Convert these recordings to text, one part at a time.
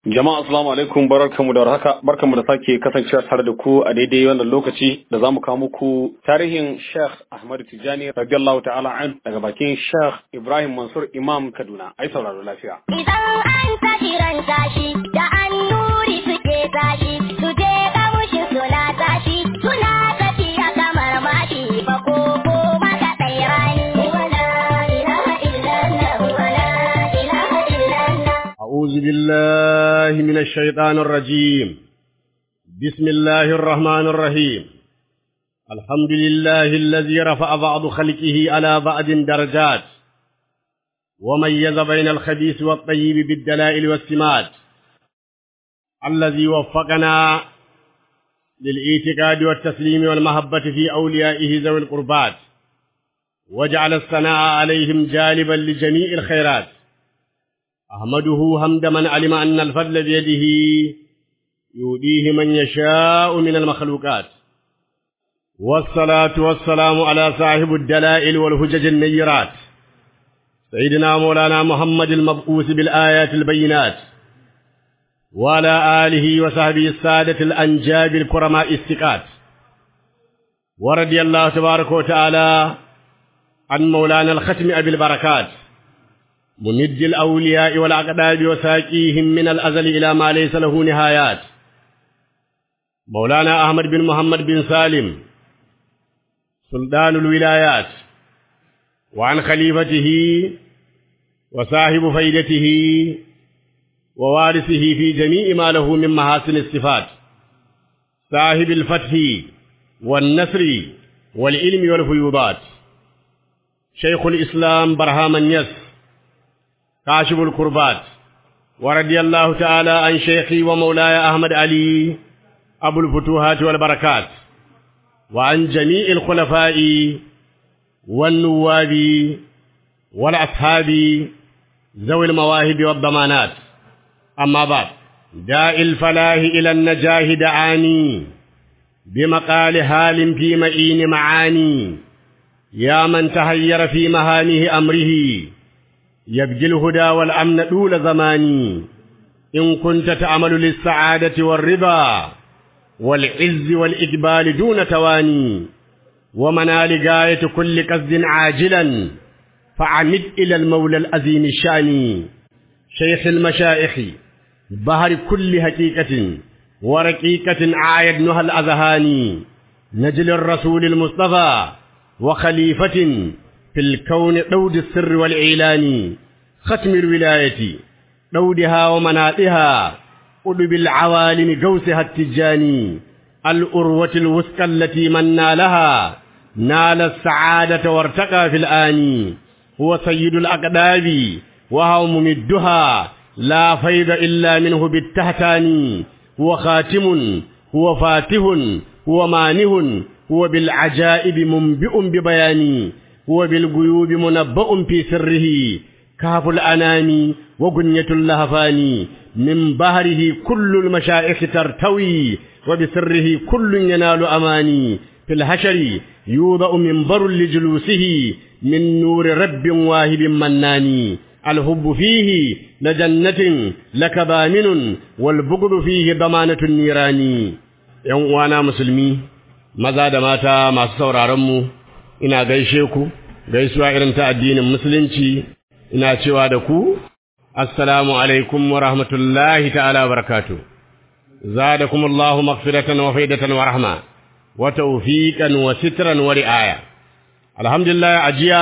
Jama'a assalamu alaikum barkanmu da warhaka barkanmu da sake kasancewa tare da ku a daidai wannan lokaci da zamu kawo muku tarihin Sheikh Ahmad Tijani radiyallahu ta'ala an daga bakin Sheikh Ibrahim Mansur Imam Kaduna ai sauraro lafiya Idan an tashi ran tashi da an nuri suke tashi su je kamushin suna tashi suna tafiya kamar mashi ba ko ko maka tsairani wala ilaha illallah wala ilaha illallah أعوذ بالله من الشيطان الرجيم بسم الله الرحمن الرحيم الحمد لله الذي رفع بعض خلقه على بعض درجات وميز بين الخبيث والطيب بالدلائل والسمات الذي وفقنا للاعتقاد والتسليم والمحبة في أوليائه ذوي القربات وجعل الثناء عليهم جالبا لجميع الخيرات أحمده حمد من علم أن الفضل بيده يؤديه من يشاء من المخلوقات والصلاة والسلام على صاحب الدلائل والهجج النيرات سيدنا مولانا محمد المبعوث بالآيات البينات وعلى آله وصحبه السادة الأنجاب الكرماء الثقات ورضي الله تبارك وتعالى عن مولانا الختم أبي البركات ممد الأولياء والأقداب وساقيهم من الأزل إلى ما ليس له نهايات مولانا أحمد بن محمد بن سالم سلطان الولايات وعن خليفته وصاحب فيدته ووارثه في جميع ما له من محاسن الصفات صاحب الفتح والنصر والعلم والفيوضات شيخ الإسلام برهام النس كاشف الكربات ورضي الله تعالى عن شيخي ومولاي أحمد علي أبو الفتوحات والبركات وعن جميع الخلفاء والنواب والأصحاب ذوي المواهب والضمانات أما بعد داء الفلاح إلى النجاه دعاني بمقال هال في مئين معاني يا من تهير في مهانه أمره يبجي الهدى والأمن طول زماني إن كنت تعمل للسعادة والرضا والعز والإقبال دون تواني ومنال غاية كل قصد عاجلا فعمد إلى المولى الأزيم الشاني شيخ المشائخ بهر كل حقيقة ورقيقة عايدنها الأذهان نجل الرسول المصطفى وخليفة في الكون دود السر والإعلان ختم الولاية دودها ومناطها قلب العوالم جوسها التجاني الأروة الوثقى التي من نالها نال السعادة وارتقى في الآن هو سيد الأقداب وهو ممدها لا فيض إلا منه بالتهتان هو خاتم هو فاتح هو مانه هو بالعجائب منبئ ببياني هو بالغيوب منبأ في سره كهف الأنام وغنية اللهفان من بهره كل المشائخ ترتوي وبسره كل ينال أماني في الحشر يوضأ منبر لجلوسه من نور رب واهب مناني الحب فيه لجنة لك بامن والبغض فيه ضمانة النيران ‘yan uwana musulmi, maza da mata masu sauraronmu, ina gaishe ku, gaisuwa irin ta addinin musulunci, ina cewa da ku, Assalamu alaikum wa rahmatullahi ta'ala wa barakatu. Zadakum Allahu maghfiratan wa faidatan wa rahma, wa tawfiqan wa sitran wa ri'aya. Alhamdulillah ajiya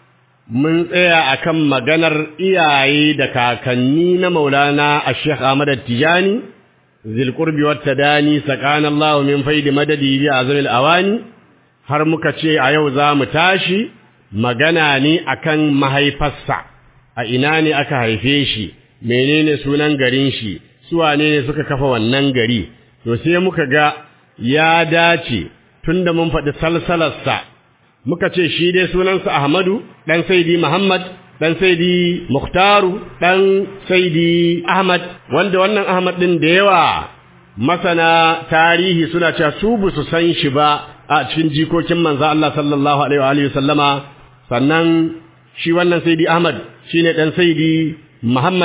mun tsaya akan maganar iyaye da kakanni na Maulana Sheikh Ahmad Tijani zilqurbi wattadani sakana Allah min faidi madadi bi azamil awani har muka ce a yau za mu tashi magana ne akan mahaifarsa a ina ne aka haife shi menene sunan garin shi su wane ne suka kafa wannan gari to sai muka ga ya dace tunda mun faɗi salsalarsa muka ce shi dai sunansa Ahmadu dan Saidi Muhammad dan Saidi Mukhtaru dan Saidi Ahmad wanda wannan Ahmad din da yawa masana tarihi suna cewa su bu su san shi ba a cikin jikokin manzo Allah sallallahu alaihi wa alihi sallama sannan shi wannan Saidi Ahmad shine dan Saidi Muhammad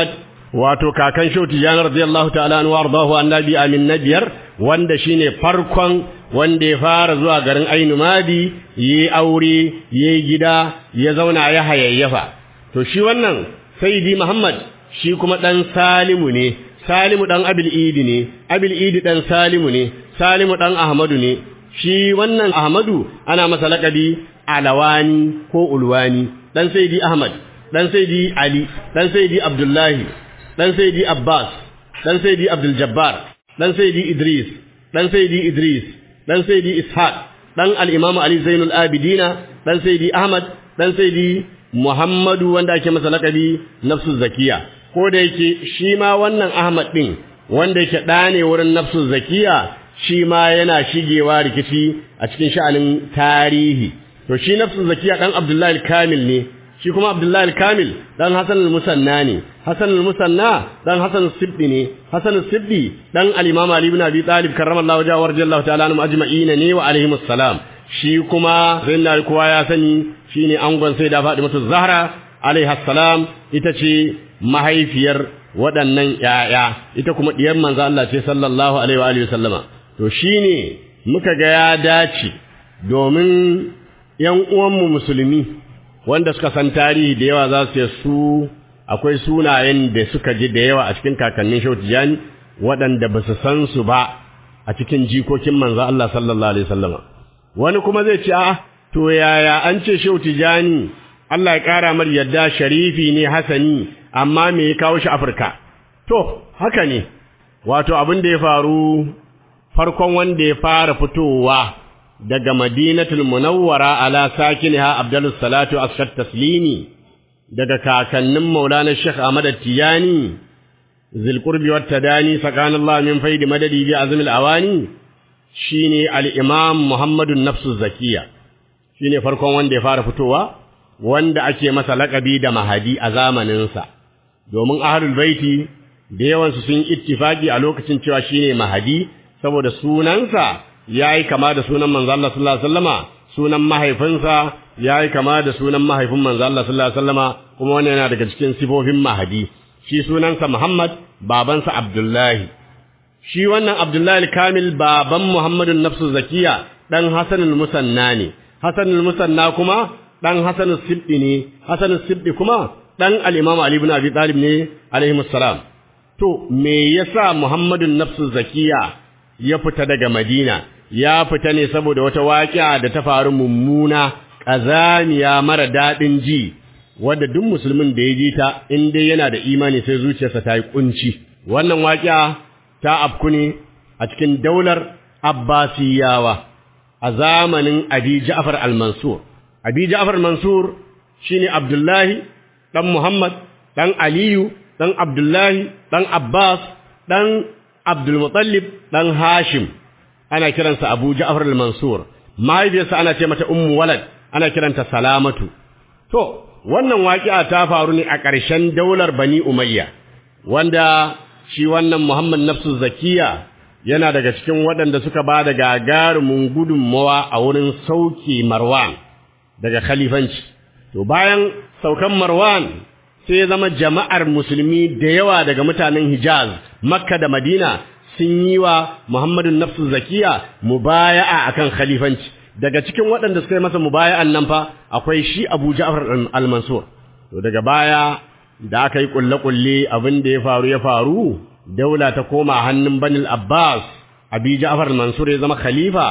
wato kakan Shehu Tijani radiyallahu ta'ala anhu wardahu annabi amin nabiyar wanda shine farkon wanda ya fara zuwa garin Ainu Madi yi aure yi gida ya zauna ya hayayyafa to shi wannan Sayyidi Muhammad shi kuma dan Salimu ne Salimu dan Abil Idi ne Abil Idi dan Salimu ne Salimu dan Ahmadu ne shi wannan Ahmadu ana masa laƙabi Alawani ko Ulwani dan Sayyidi Ahmad dan Sayyidi Ali dan Sayyidi Abdullahi dan Sayyidi Abbas dan Sayyidi Abdul Jabbar dan Sayyidi Idris dan Sayyidi Idris dan Sayyidi Ishaq dan al-Imam Ali Zainul Abidina dan Sayyidi Ahmad dan Sayyidi Muhammadu wanda ake masa laƙabi Nafsu Zakiya ko da yake shi ma wannan Ahmad din wanda yake ɗane wurin Nafsu Zakiya shi ma yana shigewa rikici a cikin sha'anin tarihi to shi Nafsu Zakiya dan Abdullahi al-Kamil ne shi kuma Abdullahi al-Kamil dan Hassan al-Musanna ne Hassan al-Musanna dan Hassan al-Sibdi ne Hassan al-Sibdi dan al-Imam Ali ibn Abi Talib karramallahu wajhahu warjallahu ta'ala anhum ajma'ina ne wa alaihimus salam shi kuma sayyidina kowa ya sani shine angon sai da Fatimatu Zahra alaiha salam ita ce mahaifiyar waɗannan ƴaƴa ita kuma diyar manzo Allah ce sallallahu alaihi wa alihi sallama to shine muka ga ya dace domin ƴan uwanmu musulmi wanda suka san tarihi da yawa za su ce su akwai sunayen da suka ji da yawa a cikin kakannin Shehu Tijani waɗanda ba su san su ba a cikin jikokin manzo Allah sallallahu alaihi wasallama wani kuma zai ce a to yaya an ce Shehu Tijani Allah ya kara mar yadda sharifi ne hasani amma me ya kawo shi Afirka to haka ne wato abin da ya faru farkon wanda ya fara fitowa daga Madinatul Munawwara ala sakiniha Abdulus Salatu askat taslimi daga kakannin Maulana Sheikh Ahmad Tijani zilqurbi wat tadani sakanallahu min faidi madadi bi azmil awani shine al-Imam Muhammadun Nafsu Zakiya shine farkon wanda ya fara fitowa wanda ake masa laƙabi da Mahadi a zamaninsa domin ahlul baiti da yawansu sun ittifaki a lokacin cewa shine Mahadi saboda sunansa yayi kama da sunan manzo Allah sallallahu alaihi wasallama sunan mahaifinsa yayi kama da sunan mahaifin manzo Allah sallallahu alaihi wasallama kuma wannan yana daga cikin sifofin Mahadi shi sunansa Muhammad babansa Abdullahi shi wannan Abdullahi kamil baban Muhammadun Nafsu Zakiya dan Hasan al-Musanna ne Hasan al-Musanna kuma dan Hasan al-Sibdi ne Hasan al-Sibdi kuma dan al-Imam Ali ibn Abi Talib ne alaihi salam to me yasa Muhammadun Nafsu Zakiya ya fita daga Madina ya fita ne saboda wata waƙiya da ta faru mummuna ƙazamiya mara daɗin ji wadda duk musulmin da ya ji ta in dai yana da imani sai zuciyarsa ta yi kunci wannan waƙiya ta afku ne a cikin daular Abbasiyawa a zamanin Abi Ja'far al-Mansur Abi Ja'far al-Mansur shine Abdullahi dan Muhammad dan Aliyu dan Abdullahi dan Abbas dan Abdul Muttalib dan Hashim ana kiransa Abu Ja'far al-Mansur mahaifiyarsa ana ce mata Ummu Walad ana kiranta Salamatu to wannan waƙi'a ta faru ne a ƙarshen daular Bani Umayya wanda shi wannan Muhammad Nafsu Zakiya yana daga cikin waɗanda suka ba da gagarumin gudunmawa a wurin sauke Marwan daga khalifanci to bayan saukan Marwan sai zama jama'ar musulmi da yawa daga mutanen Hijaz Makka da Madina sun yi wa Muhammadun Nafsu Zakiya mubaya'a akan khalifanci daga cikin waɗanda suka yi masa mubaya'an nan fa akwai shi Abu Ja'far al-Mansur to daga baya da aka yi kulle-kulle abin da ya faru ya faru daula ta koma hannun Banil Abbas Abi Ja'far al-Mansur ya zama khalifa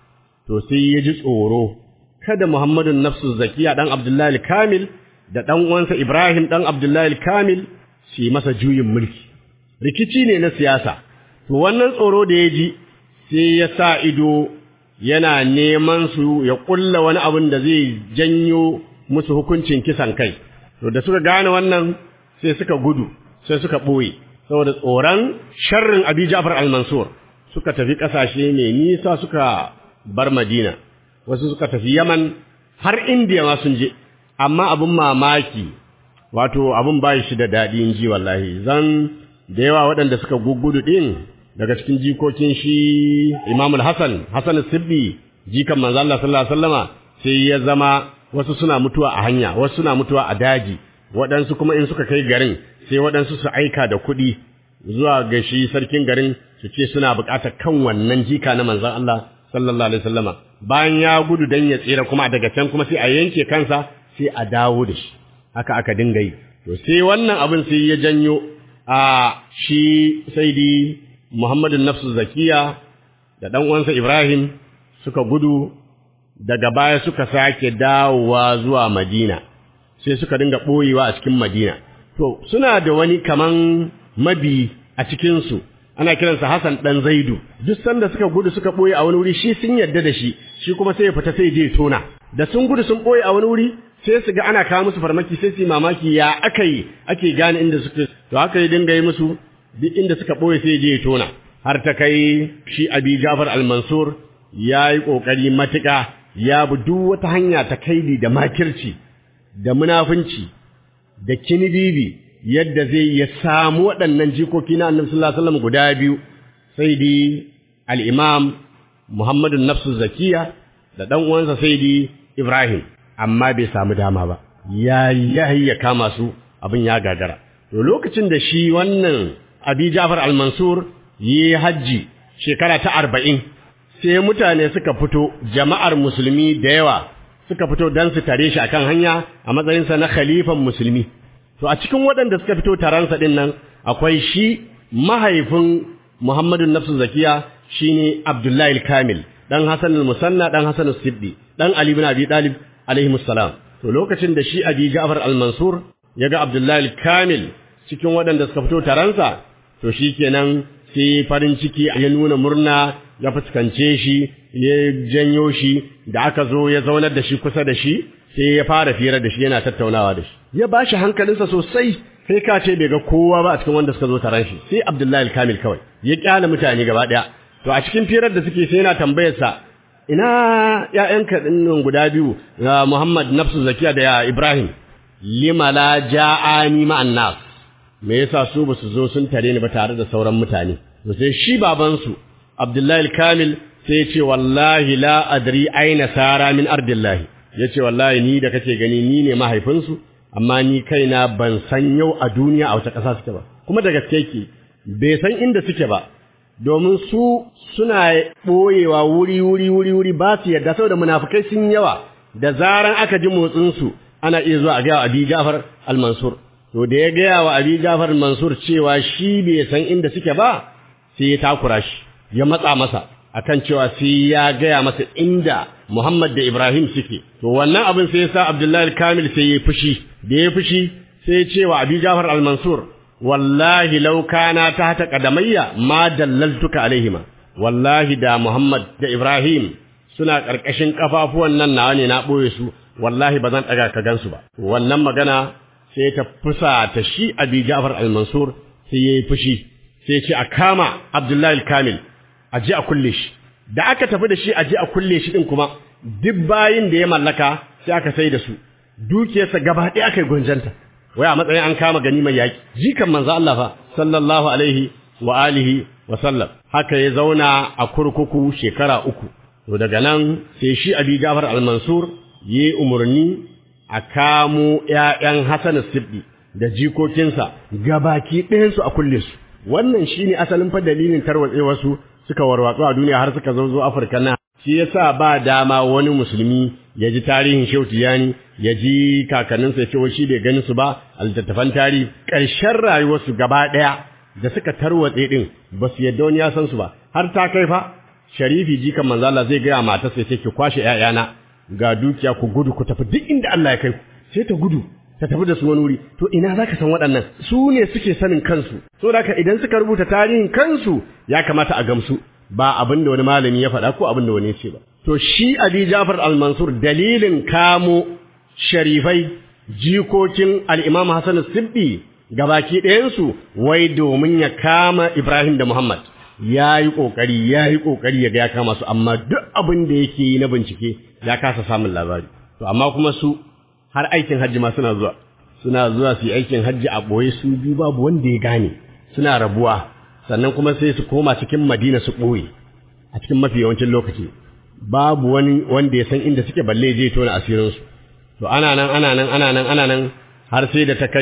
to sai ya ji tsoro kada Muhammadun Nafsu Zakiya dan Abdullahi al-Kamil da dan uwansa Ibrahim dan Abdullahi al-Kamil su masa juyin mulki rikici ne na siyasa to wannan tsoro da ya ji sai ya sa ido yana neman su ya kulla wani abin da zai janyo musu hukuncin kisan kai to da suka gane wannan sai suka gudu sai suka ɓoye saboda tsoron sharrin abi ja'far al-mansur suka tafi ƙasashe mai nisa suka bar madina wasu suka tafi yaman har indiya ma sun je amma abin mamaki wato abin ba shi da daɗi in ji wallahi zan da yawa waɗanda suka gugudu ɗin daga cikin jikokin shi Imam Hassan Hassan Sibbi jikan manzo Allah sallallahu alaihi wasallama sai ya zama wasu suna mutuwa a hanya wasu suna mutuwa a daji waɗansu kuma in suka kai garin sai waɗansu su aika da kuɗi zuwa ga shi sarkin garin su ce suna buƙatar kan wannan jika na manzon Allah sallallahu alaihi wasallama bayan ya gudu dan ya tsira kuma daga can kuma sai a yanke kansa sai a dawo da shi haka aka dinga yi to sai wannan abin sai ya janyo a shi saidi Muhammadu Nafsu Zakiya da ɗan uwansa Ibrahim suka gudu daga baya suka sake dawowa zuwa Madina sai suka dinga ɓoyewa a cikin Madina to suna da wani kaman mabi a cikinsu ana kiransa Hassan ɗan Zaidu duk sanda suka gudu suka ɓoye a wani wuri shi sun yarda da shi shi kuma sai ya fita sai je tona da sun gudu sun ɓoye a wani wuri sai su ga ana kawo musu farmaki sai su yi mamaki ya aka yi ake gane inda suka to haka yi dinga yi musu duk inda suka ɓoye sai je tona har ta kai shi abi Jafar al-Mansur ya yi ƙoƙari matuƙa ya bi duk wata hanya ta kaidi da makirci da munafunci da kinibibi yadda zai ya samu waɗannan jikoki na annabi sallallahu alaihi wasallam guda biyu sai di al-imam Muhammadu Nafsu Zakiya da ɗan uwansa sai di Ibrahim amma bai samu dama ba ya yayi ya kama su abin ya gagara to lokacin da shi wannan Abi Ja'far al-Mansur yi hajji shekara ta arba'in sai mutane suka fito jama'ar musulmi da yawa suka fito don su tare shi akan hanya a matsayinsa na khalifan musulmi to a cikin waɗanda suka fito taransa ɗin nan akwai shi mahaifin Muhammadu Nafsu Zakiya shine Abdullahi Kamil dan Hassan al-Musanna dan Hassan al-Siddi dan Ali ibn Abi Talib alaihi salam to lokacin da shi Abi Ja'far al-Mansur ya ga Abdullahi Kamil cikin waɗanda suka fito taransa to shikenan sai farin ciki ya nuna murna ya fuskance shi ya janyo shi da aka zo ya zaunar da shi kusa da shi sai ya fara fira da shi yana tattaunawa da shi ya ba shi hankalinsa sosai sai ka ce bai ga kowa ba a cikin wanda suka zo taron shi sai Abdullahi Kamil kawai ya kyale mutane gaba daya to a cikin firar da suke sai yana tambayar sa ina ƴaƴanka dinnan guda biyu Muhammad Nafsu Zakiya da Ibrahim lima la ja'ani ma'an nas me yasa su ba su zo sun tare ni ba tare da sauran mutane to sai shi babansu Abdullahi Kamil sai ya ce wallahi la adri aina sara min ardillahi ya ce wallahi ni da kake gani ni ne mahaifinsu amma ni kaina ban san yau a duniya a wace ƙasa suke ba kuma da gaske ke bai san inda suke ba domin su suna ɓoyewa wuri wuri wuri wuri ba su yadda saboda munafukai sun yawa da zaran aka ji motsinsu ana iya zuwa a gaya wa Abi Jafar al-Mansur to da ya gaya wa Abi Jafar al-Mansur cewa shi bai san inda suke ba sai ya takura shi ya matsa masa akan cewa sai ya gaya masa inda Muhammad da Ibrahim suke to wannan abin sai ya sa Abdullahi Kamil sai ya fushi da ya fushi sai ya ce wa Abi Jafar al-Mansur wallahi law kana tahta qadamayya ma dallaltuka alaihima wallahi da Muhammad da Ibrahim suna karkashin kafafuwan nan nawa ne na boye su wallahi ba zan daga ka gansu ba wannan magana sai ta fusa ta shi Abi Jafar al-Mansur sai ya yi fushi sai ya ce a kama Abdullahi Kamil a ji a kulle shi da aka tafi da shi a ji a kulle shi din kuma duk bayin da ya mallaka sai aka sai da su dukiyarsa gaba ɗaya aka yi gunjanta wai a matsayin an kama gani mai yaƙi jikan manzo Allah fa sallallahu alaihi wa alihi wa sallam haka ya zauna a kurkuku shekara uku to daga nan sai shi Abi Jafar al-Mansur yi umarni a kamo ƴaƴan Hassan Sibdi da jikokinsa gabaki ɗayansu a kulle su wannan shine asalin fa dalilin tarwatsewar su suka warwatsu a duniya har suka zo zo Afirka na shi yasa ba dama wani musulmi ya ji tarihin Shehu Tijani ya ji kakanninsa ya ce shi bai gani su ba a littattafan tarihi ƙarshen rayuwarsu gaba ɗaya da suka tarwatse din ba su yadda wani ya san su ba har ta kai fa sharifi jikan manzo Allah zai gaya matarsa ya ce ki kwashe ƴaƴana ga dukiya ku gudu ku tafi duk inda Allah ya kai ku sai ta gudu ta tafi da su wani wuri to ina za ka san waɗannan su ne suke sanin kansu so da idan suka rubuta tarihin kansu ya kamata a gamsu ba abin da wani malami ya faɗa ko abin da wani ya ce ba to shi abi jafar al-mansur dalilin kamo sharifai jikokin al-imam hasan sibbi gabaki ɗayansu wai domin ya kama ibrahim da muhammad ya yi ƙoƙari ya yi ƙoƙari ya ga ya kama su amma duk abin da yake yi na bincike ya kasa samun labari to amma kuma su har aikin hajji ma suna zuwa suna zuwa su yi aikin hajji a ɓoye su biyu babu wanda ya gane suna rabuwa sannan kuma sai su koma cikin madina su ɓoye a cikin mafi yawancin lokaci babu wani wanda ya san inda suke balle je tona asirinsu to ana nan ana nan ana nan ana nan har sai da ta kai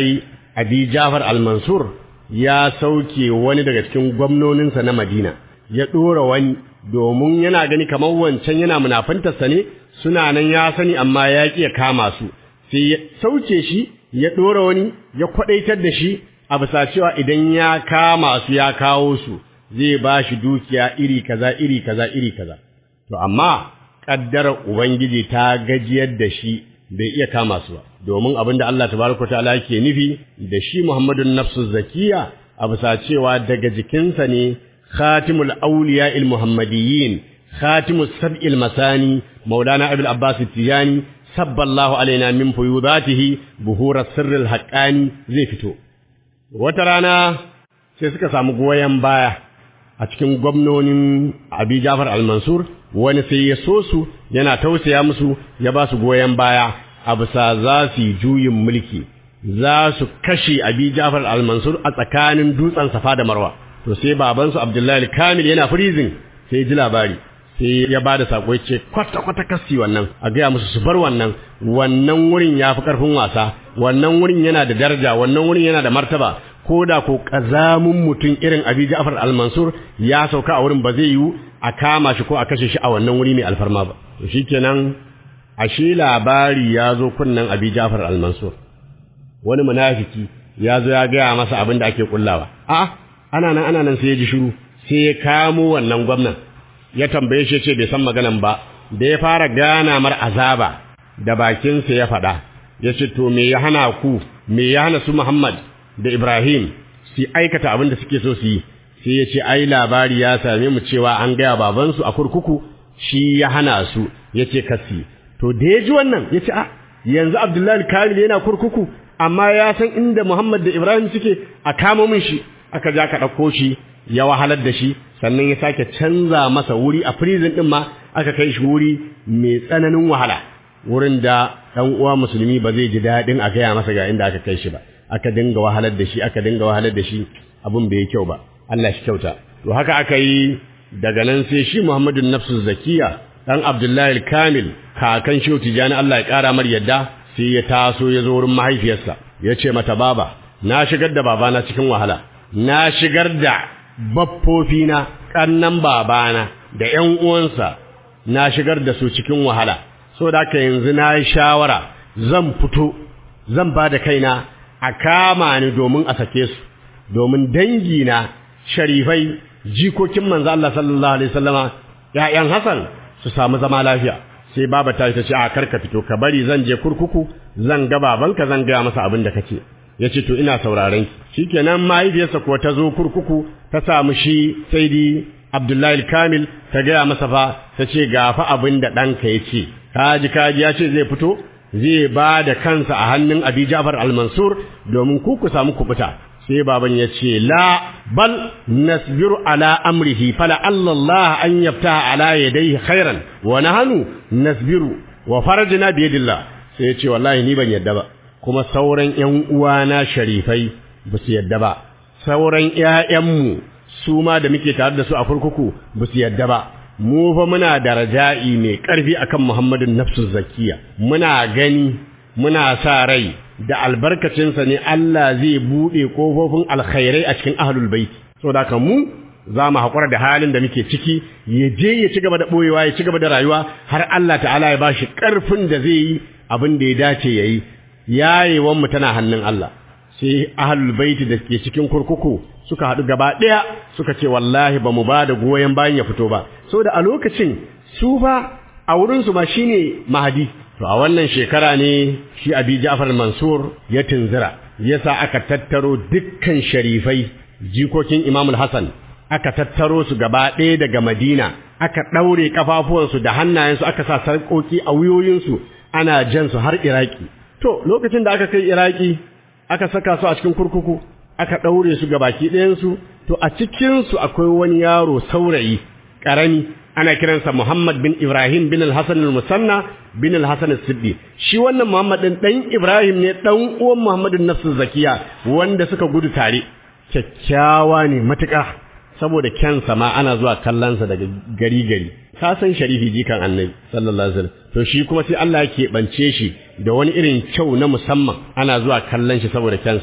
abi jafar al-mansur ya sauke wani daga cikin gwamnoninsa na madina ya ɗora wani domin yana gani kamar wancan yana munafantarsa ne suna nan ya sani amma ya ƙi ya kama su sai ya sauke shi ya ɗora wani ya kwaɗaitar da shi a bisa cewa idan ya kama su ya kawo su zai ba shi dukiya iri kaza iri kaza iri kaza to amma ƙaddarar ubangiji ta gajiyar da shi bai iya kama su ba domin abin da Allah tabaraka ta'ala yake nufi da shi Muhammadun nafsu zakiya a bisa cewa daga jikinsa ne khatimul awliya'il muhammadiyyin khatimus sab'il masani maulana abul abbas tijani sabballahu alaina min fuyudatihi buhura sirril haqqani zai fito wata rana sai suka samu goyen baya a cikin gwamnonin abi jafar al-mansur wani sai ya so su yana tausaya musu ya ba su goyon baya a bisa za su yi juyin mulki za su kashe abi jafar al-mansur a tsakanin dutsen safa da marwa to sai babansu abdullahi kamil yana freezing sai ji labari sai ya ba da sako ya ce kwata kwata kasi wannan a gaya musu su bar wannan wannan wurin ya fi karfin wasa wannan wurin yana da daraja wannan wurin yana da martaba ko da ko ƙazamin mutum irin abi ja'far al-mansur ya sauka a wurin ba zai yiwu a kama shi ko a kashe shi a wannan wuri mai alfarma ba to shikenan ashe labari ya zo kunnan abi ja'far al-mansur wani munafiki ya zo ya gaya masa abin da ake kullawa a ana nan ana nan sai ya ji shiru sai ya kamo wannan gwamnan ya tambaye shi ce bai san maganan ba da ya fara gana mar azaba da bakinsa ya faɗa ya ce to me ya hana ku me ya hana su muhammad da Ibrahim su aikata abin da suke so su yi sai ya ce ai labari ya same mu cewa an gaya babansu a kurkuku shi ya hana su ya ce kasi to da ya ji wannan ya ce a yanzu Abdullahi Kamil yana kurkuku amma ya san inda Muhammad da Ibrahim suke a kama min shi aka ja ka ɗauko shi ya wahalar da shi sannan ya sake canza masa wuri a prison ɗin ma aka kai shi wuri mai tsananin wahala wurin da ɗan uwa musulmi ba zai ji daɗin a gaya masa ga inda aka kai shi ba aka dinga wahalar da shi aka dinga wahalar da shi abun bai kyau ba Allah shi kyauta to haka aka yi daga nan sai shi Muhammadun Nafsu Zakiya dan Abdullahi Kamil kakan Shehu Tijani Allah ya kara mar yadda sai ya taso ya zo wurin mahaifiyarsa ya ce mata baba na shigar da babana cikin wahala na shigar da baffofina kannan babana da ƴan uwansa na shigar da su cikin wahala so da haka yanzu na yi shawara zan fito zan ba da kaina a kama ni domin a sake su domin dangina sharifai jikokin manzo Allah sallallahu alaihi wasallama ƴaƴan Hassan su samu zama lafiya sai baba ta ce a karka fito ka bari zan je kurkuku zan ga babanka zan ga masa abin da kake yace to ina sauraron ki shikenan mahaifiyarsa kuwa ta zo kurkuku ta samu shi saidi Abdullahi Kamil ta gaya masa fa ta ce ga fa abin da ɗanka ya ce kaji kaji ya ce zai fito zai ba da kansa a hannun Abi Ja'far al-Mansur domin ku ku samu kubuta sai baban ya ce la bal nasbiru ala amrihi fala Allah an yaftaha ala yadayhi khairan wa nahnu nasbiru wa farajna bi yadillah sai ya ce wallahi ni ban yadda ba kuma sauran ƴan uwana sharifai ba su yadda ba sauran ƴaƴanmu su ma da muke tare da su a kurkuku ba su yadda ba mu fa muna da raja'i mai ƙarfi akan Muhammadun nafsu zakiya muna gani muna sa rai da albarkacinsa ne Allah zai buɗe ƙofofin alkhairai a cikin ahlul bait saboda haka mu za mu haƙura da halin da muke ciki ya je ya ci gaba da ɓoyewa ya ci gaba da rayuwa har Allah ta'ala ya bashi ƙarfin da zai yi abin da ya dace ya yi yayewan mu tana hannun Allah sai ahlul bait da ke cikin kurkuku suka haɗu gaba ɗaya suka ce wallahi ba mu ba da goyon bayan ya fito ba saboda a lokacin su fa a wurinsu ma shine mahadi to a wannan shekara ne shi abi Ja'far Mansur ya tunzira yasa aka tattaro dukkan sharifai jikokin Imam Hassan aka tattaro su gaba ɗaya daga Madina aka ɗaure kafafuwansu da hannayensu aka sa sarƙoƙi a wuyoyinsu ana jan su har Iraki to lokacin da aka kai Iraki aka saka su a cikin kurkuku aka ɗaure su gabaki ɗayansu to a cikinsu akwai wani yaro saurayi ƙarami ana kiransa Muhammad bin Ibrahim bin al-Hasan al-Musanna bin al-Hasan al-Siddi shi wannan Muhammad din dan Ibrahim ne dan uwan Muhammadun Nafsu Zakiya wanda suka gudu tare kyakkyawa ne matuƙa saboda kyansa ma ana zuwa kallonsa daga gari gari ka san sharifi jikan annabi sallallahu alaihi wasallam to shi kuma sai Allah ya keɓance shi da wani irin kyau na musamman ana zuwa kallon shi saboda kyansa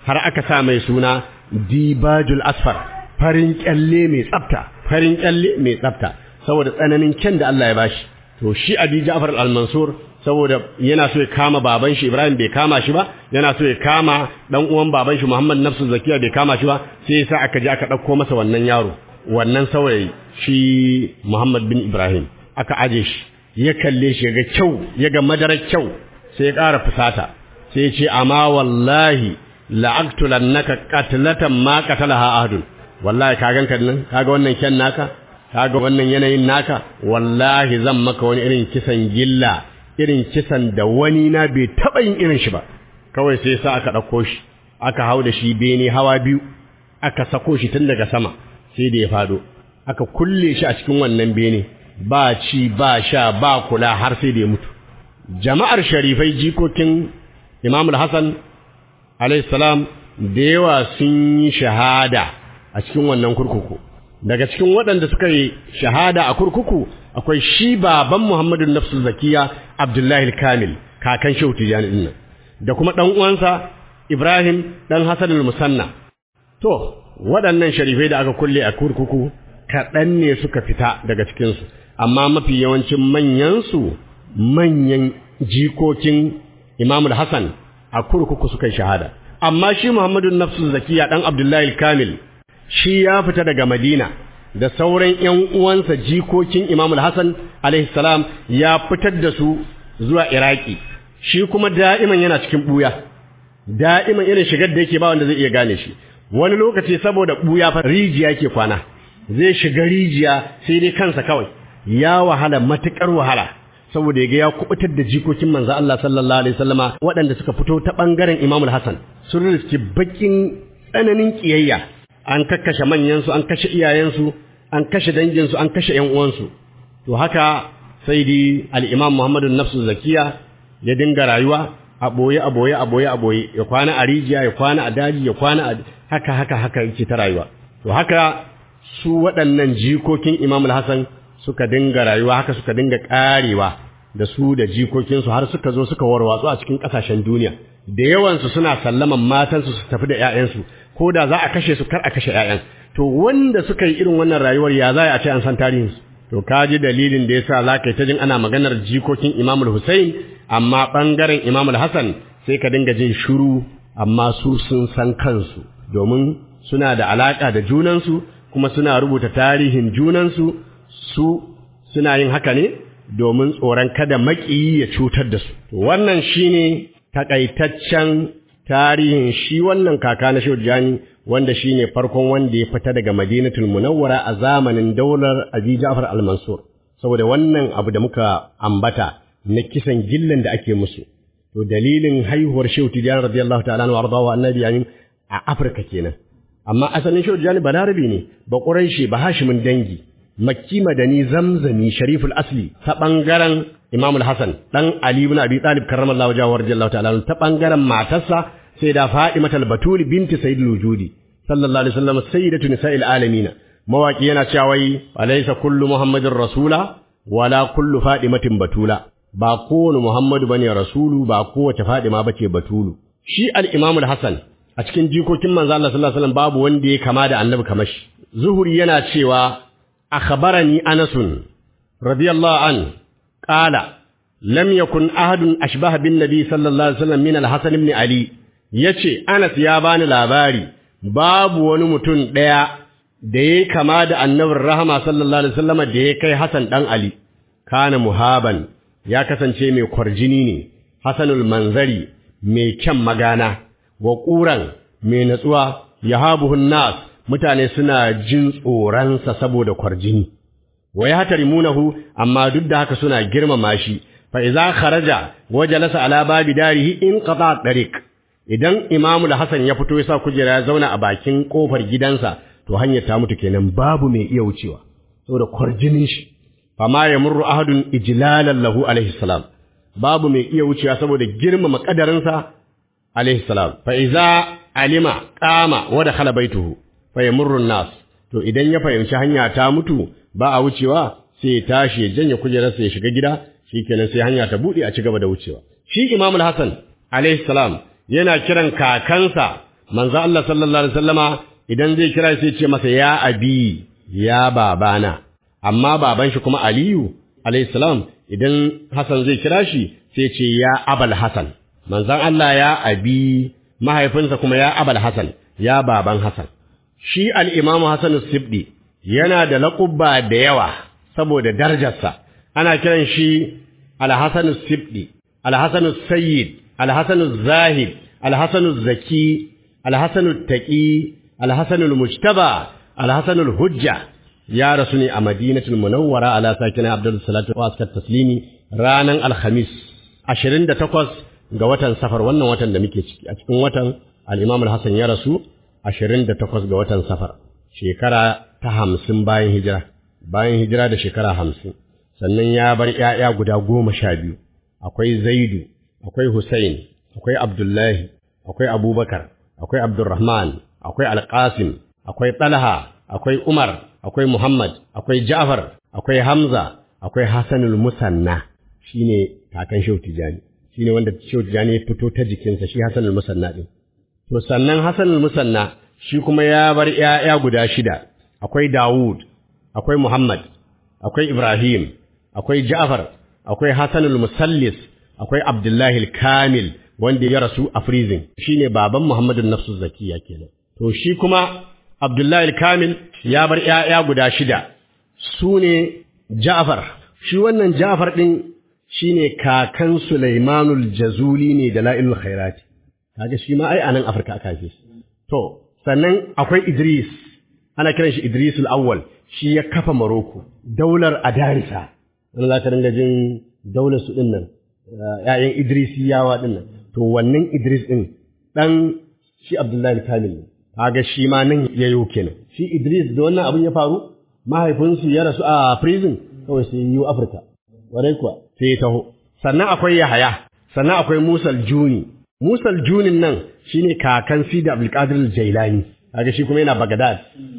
har aka sa mai suna dibajul asfar farin kyalle mai tsafta farin kyalle mai tsafta saboda tsananin kyan da Allah ya bashi to shi Abi Ja'far al-Mansur saboda yana so ya kama baban shi Ibrahim bai kama shi ba yana so ya kama dan uwan baban shi Muhammad Nafsu Zakiya bai kama shi ba sai yasa aka je aka dauko masa wannan yaro wannan saurayi shi Muhammad bin Ibrahim aka aje shi ya kalle shi ga kyau ya ga madarar kyau sai ya ƙara fusata sai ya ce amma wallahi la'aktulannaka qatlatan ma qatalaha ahadun wallahi ka ganka nan kaga wannan kyan naka kaga wannan yanayin naka wallahi zan maka wani irin kisan gilla irin kisan da wani na bai taba yin irin shi ba kawai sai sa aka dauko shi aka hau da shi bene hawa biyu aka sako shi tun daga sama sai da ya fado aka kulle shi a cikin wannan bene ba ci ba sha ba kula har sai da ya mutu jama'ar sharifai jikokin Imam al-Hassan salam da yawa sun yi shahada a cikin wannan kurkuku daga cikin waɗanda suka yi shahada a kurkuku akwai shi baban Muhammadu Nafsu Zakiya Abdullahi Kamil kakan Shehu Tijani din da kuma ɗan uwansa Ibrahim ɗan Hassan al-Musanna to waɗannan sharifai da aka kulle a kurkuku kaɗan ne suka fita daga cikinsu amma mafi yawancin manyansu manyan jikokin Imam Hassan a kurkuku suka yi shahada amma shi Muhammadu Nafsu Zakiya dan Abdullahi Kamil shi ya fita daga Madina da sauran ƴan uwansa jikokin Imam Hassan alaihi salam ya fitar da su zuwa Iraki shi kuma da'iman yana cikin buya da'iman irin shigar da yake ba wanda zai iya gane shi wani lokaci saboda buya fa rijiya yake kwana zai shiga rijiya sai dai kansa kawai ya wahala matukar wahala saboda yaga ya kubutar da jikokin manzo Allah sallallahu alaihi wasallama waɗanda suka fito ta bangaren Imam Hassan sun riski bakin tsananin kiyayya an kakkashe manyan su an kashe iyayen su an kashe dangin su an kashe ƴan uwan su to haka sai dai al-Imam Muhammadu Nafsu Zakiya ya dinga rayuwa a boye a boye a boye a boye ya kwana a rijiya ya kwana a daji ya kwana a haka haka haka yake ta rayuwa to haka su waɗannan jikokin Imam Hassan suka dinga rayuwa haka suka dinga karewa da su da jikokinsu har suka zo suka warwatsu a cikin ƙasashen duniya da yawansu suna sallaman matansu su tafi da ƴaƴansu ko da za a kashe su kar a kashe ƴaƴan to wanda suka yi irin wannan rayuwar ya za a ce an san tarihinsu to ka ji dalilin da yasa za ka yi ta jin ana maganar jikokin Imam Hussein amma ɓangaren Imam Hassan sai ka dinga jin shiru amma su sun san kansu domin suna da alaƙa da junansu kuma suna rubuta tarihin junansu su suna yin haka ne domin tsoron kada maƙiyi ya cutar da su. Wannan shi ne taƙaitaccen tarihin shi wannan kaka na Jani wanda shi ne farkon wanda ya fita daga Madinatul Munawwara a zamanin daular Abi Ja'far al-Mansur. Saboda wannan abu da muka ambata na kisan gillan da ake musu. To dalilin haihuwar Shehu Tijjani radiyallahu ta'ala wa ardawa annabi yayin a Afirka kenan. Amma asalin Shehu Tijjani ba Larabi ne, ba Quraishi, ba Hashimin dangi. makki madani zamzami shariful asli ta bangaren imam al-hasan dan ali ibn abi talib karramallahu wajhahu radiyallahu ta'ala ta bangaren matarsa sai da fatima al-batul binti sayyid al-wujudi sallallahu alaihi wasallam sayyidatu nisa'il alamin mawaki yana cewa wai alaysa kullu muhammadin rasula wala kullu fatimatin batula ba kowane muhammadu bane rasulu ba kowace fatima bace batulu shi al-imam al-hasan a cikin jikokin manzo Allah sallallahu alaihi wasallam babu wanda ya kama da annabi kamar shi zuhuri yana cewa أخبرني أنس رضي الله عنه قال لم يكن أحد أشبه بالنبي صلى الله عليه وسلم من الحسن بن علي yace Anas ya bani labari babu wani mutum ɗaya da ya kama da annabin rahama sallallahu alaihi wasallam da ya kai Hassan dan Ali kana muhaban ya kasance mai kwarjini ne Hassanul manzari mai kyan magana wa ƙuran mai natsuwa yahabuhun nas mutane suna jin tsoronsa saboda kwarjini wa ya hatarimunahu amma duk da haka suna girmama shi fa idza kharaja wa jalasa ala babi darihi in qata tariq idan imamu da hasan ya fito ya sa kujera ya zauna a bakin kofar gidansa to hanyar ta mutu kenan babu mai iya wucewa saboda kwarjinin shi fama yamurru ahadun ijlalan lahu alaihi salam babu mai iya wucewa saboda girmama kadarinsa alaihi salam fa idza alima qama wa dakhala baituhu fayamurrun nas to idan ya fahimci hanya ta mutu ba a wucewa sai ya tashi ya janye kujerarsa ya shiga gida shikenan sai hanya ta bude a ci gaba da wucewa shi Imam al-Hasan alayhi salam yana kiran kakansa manzo Allah sallallahu alaihi wasallama idan zai kira sai ce masa ya abi ya babana amma baban shi kuma Aliyu alayhi salam idan Hassan zai kira shi sai ce ya abal Hassan manzon Allah ya abi mahaifinsa kuma ya abal Hassan ya baban Hassan shi al-Imam Hassan as-Sibdi yana da laƙubba da yawa saboda darajarsa ana kiran shi al-Hassan as-Sibdi al-Hassan as-Sayyid al-Hassan az-Zahid al-Hassan az-Zaki al-Hassan at-Taqi al-Hassan al-Mujtaba al-Hassan al-Hujja ya rasu ne a Madinatul Munawwara ala sakina Abdul Salatu wa askat taslimi ranan Alhamis 28 ga watan Safar wannan watan da muke ciki a cikin watan al-Imam al-Hassan ya rasu 28 ga watan Safar shekara ta 50 bayan hijira bayan hijira da shekara 50 sannan ya bar ƴaƴa guda goma sha biyu akwai Zaidu akwai Hussein akwai Abdullahi akwai Abubakar akwai Abdurrahman akwai Al-Qasim akwai Talha akwai Umar akwai Muhammad, akwai Ja'far, akwai Hamza, akwai Hassanul Musanna, shine kakan Shehu Tijani, shine wanda Shehu Tijani ya fito ta jikinsa shi Hassanul Musanna din. To sannan Hassanul Musanna shi kuma ya bar ‘ya'ya guda shida, akwai Dawud, akwai Muhammad, akwai Ibrahim, akwai Ja'far, akwai Hassanul Musallis, akwai Abdullahi Kamil wanda ya rasu a freezing, shine baban Muhammadu Nafsu Zakiya kenan. To shi kuma Abdullahi Kamil ya bar ‘ya'ya guda shida, su ne Ja'far, shi wannan Ja'far ɗin shi ne kakan Sulaimanul Jazuli ne da la'ilul khairati, kaga shi ma ai a nan Afirka aka haife shi. To, sannan akwai Idris, ana kiran shi Idrisul Awwal, shi ya kafa Maroko, daular Adarisa, wani za ka dinga jin daular su ɗin nan, ‘ya'yan Idrisiyawa ɗin nan, to wannan Idris ɗin ɗan shi Abdullahi Kamil ne. kaga shi ma nan ya yi kenan shi Idris da wannan abin ya faru mahaifinsu ya rasu a prison kawai sai yi Afirka warai kuwa sai ya taho sannan akwai Yahaya sannan akwai Musal Juni Musal Junin nan shine kakan Sidi Abdulkadir Jailani kaga shi kuma yana Baghdad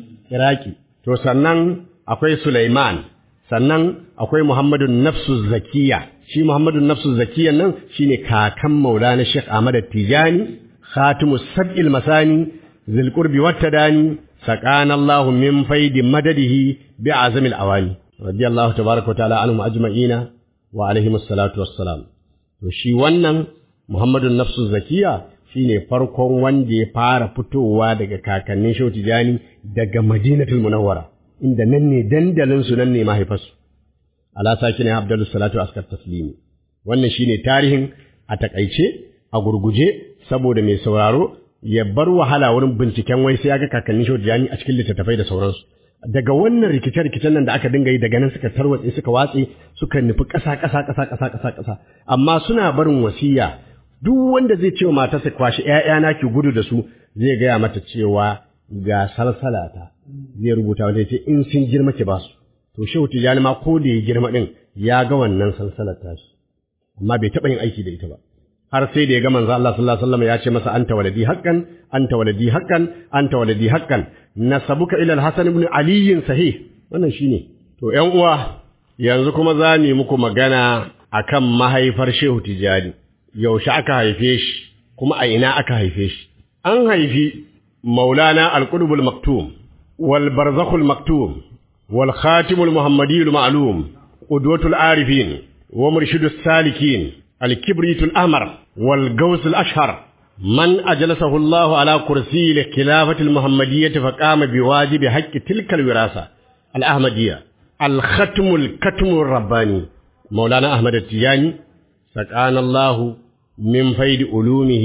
Iraki to sannan akwai Sulaiman sannan akwai Muhammadu Nafsu Zakiya shi Muhammadu Nafsu Zakiya nan shine kakan Maulana Sheikh Ahmad Tijani Khatimus Sab'il Masani ذي القرب والتداني سقانا الله من فيد مدده بعزم الأواني رضي الله تبارك وتعالى عنهم أجمعين وعليهم الصلاة والسلام وشي ونن محمد النفس الزكية shine farkon wanda ya fara fitowa daga kakannin Shehu Tijani daga Madinatul Munawwara inda nan ne dandalin su nan ne mahaifarsu ala sakin Abdul Salatu askar taslimi wannan shine tarihin a takaice a gurguje saboda mai sauraro ya bar wahala wurin binciken wai sai ya ga kakannin Shehu Tijani a cikin littattafai da sauransu daga wannan rikice-rikicen nan da aka dinga yi daga nan suka tarwatse suka watse suka nufi ƙasa ƙasa ƙasa ƙasa ƙasa ƙasa amma suna barin wasiya duk wanda zai ce wa matarsa kwashi ƴaƴana ki gudu da su zai gaya mata cewa ga salsalata zai rubuta wanda ce in sun girma ki ba su to shehu tijani ma ko da ya girma din ya ga wannan salsalar tashi amma bai taɓa yin aiki da ita ba har sai da ya ga manzo Allah sallallahu alaihi wasallam ya ce masa anta waladi haqqan anta waladi haqqan anta waladi haqqan nasabuka ila al-hasan ibn ali sahih wannan shine to ƴan uwa yanzu kuma za mu muku magana akan mahaifar shehu tijani yaushe aka haife shi kuma a ina aka haife shi an haifi maulana al-qutbul maktum wal barzakhul maktum wal khatimul muhammadiyul ma'lum qudwatul arifin wa murshidus salikin al-kibritul ahmar wal gawsul ashhar man ajlasahu Allah ala kursi al-khilafati al-muhammadiyyah faqama biwajibi haqqi tilka al-wirasa al-ahmadiyya al-khatmul katmur rabbani maulana ahmad at-tijani سقانا الله من فيد علومه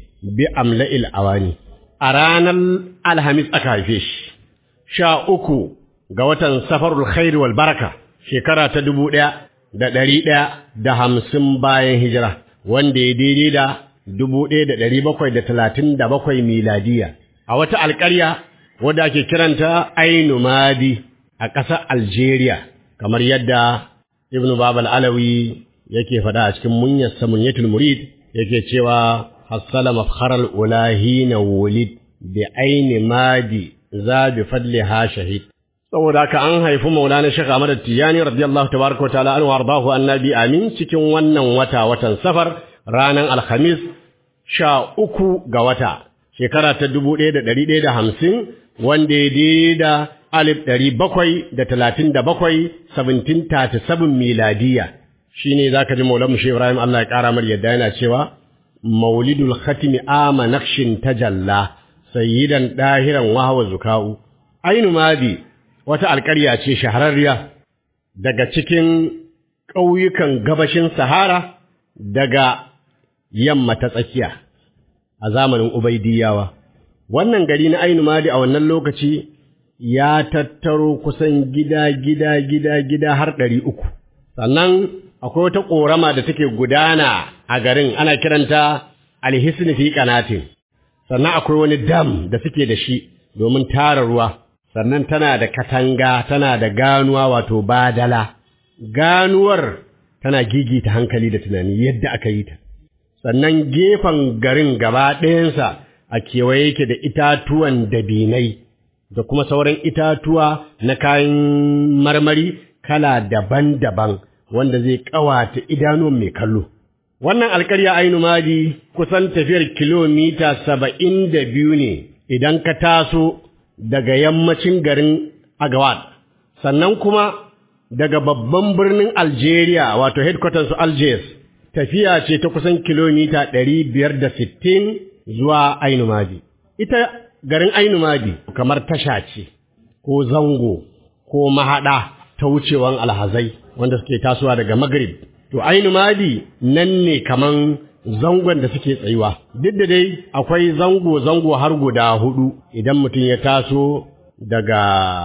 بأملأ الأواني أرانا الهمس أكايفيش شاء أكو قوة سفر الخير والبركة شكرا تدبو دا da ɗari ɗaya da hamsin bayan hijira wanda ya daidai da dubu ɗaya da ɗari bakwai da talatin da bakwai miladiya a wata alƙarya wadda ake kiranta Ainu Madi a ƙasar Algeria kamar yadda Ibn Babal Alawi yake faɗa a cikin munyarsa munyatul murid yake cewa hassala mafkharal ulahi na wulid bi aini madi za bi fadliha shahid saboda haka an haifi maulana shekha Ahmad Tijani radiyallahu tabaraka wa ta'ala anhu ardahu annabi amin cikin wannan wata watan safar ranar alhamis sha uku ga wata shekara ta dubu ɗaya da ɗari ɗaya da hamsin wanda ya daidai da alif ɗari bakwai da talatin da bakwai seventeen thirty seven miladiya shi ne za ka ji maulan mushe ibrahim allah ya ƙara mar yadda yana cewa maulidul khatimi ama naqshin tajalla sayyidan dahiran wahawa zuka'u ainu madi wata alƙarya ce shahararriya daga cikin ƙauyukan gabashin sahara daga yamma ta tsakiya a zamanin Ubaidiyawa. Wannan gari na Ainu Madi a wannan lokaci ya tattaro kusan gida gida gida gida har ɗari uku. Sannan akwai wata ƙorama da take gudana a garin ana kiranta alhisni fi kanatin. Sannan akwai wani dam da suke da shi domin tara ruwa. Sannan tana da katanga tana da ganuwa wato badala. Ganuwar tana gigita hankali da tunani yadda aka yi ta. sannan gefen garin gaba ɗayansa a kewaye yake da itatuwan dabinai da kuma sauran itatuwa na kayan marmari kala daban-daban wanda zai ƙawata idanuwan mai kallo. Wannan alkarya ainu madi kusan tafiyar kilomita saba'in da biyu ne idan ka taso daga yammacin garin Agawad, sannan kuma daga babban birnin Algeria wato headquarters Algiers tafiya ce ta kusan kilomita ɗari biyar da sittin zuwa Ainumadi. Ita garin Ainumadi kamar tasha ce, ko zango, ko mahaɗa ta wucewan alhazai wanda suke tasowa daga Maghrib. To Ainumadi nan ne kaman zangon da suke tsayuwa. Duk da dai akwai zango-zango har guda hudu idan mutum ya taso daga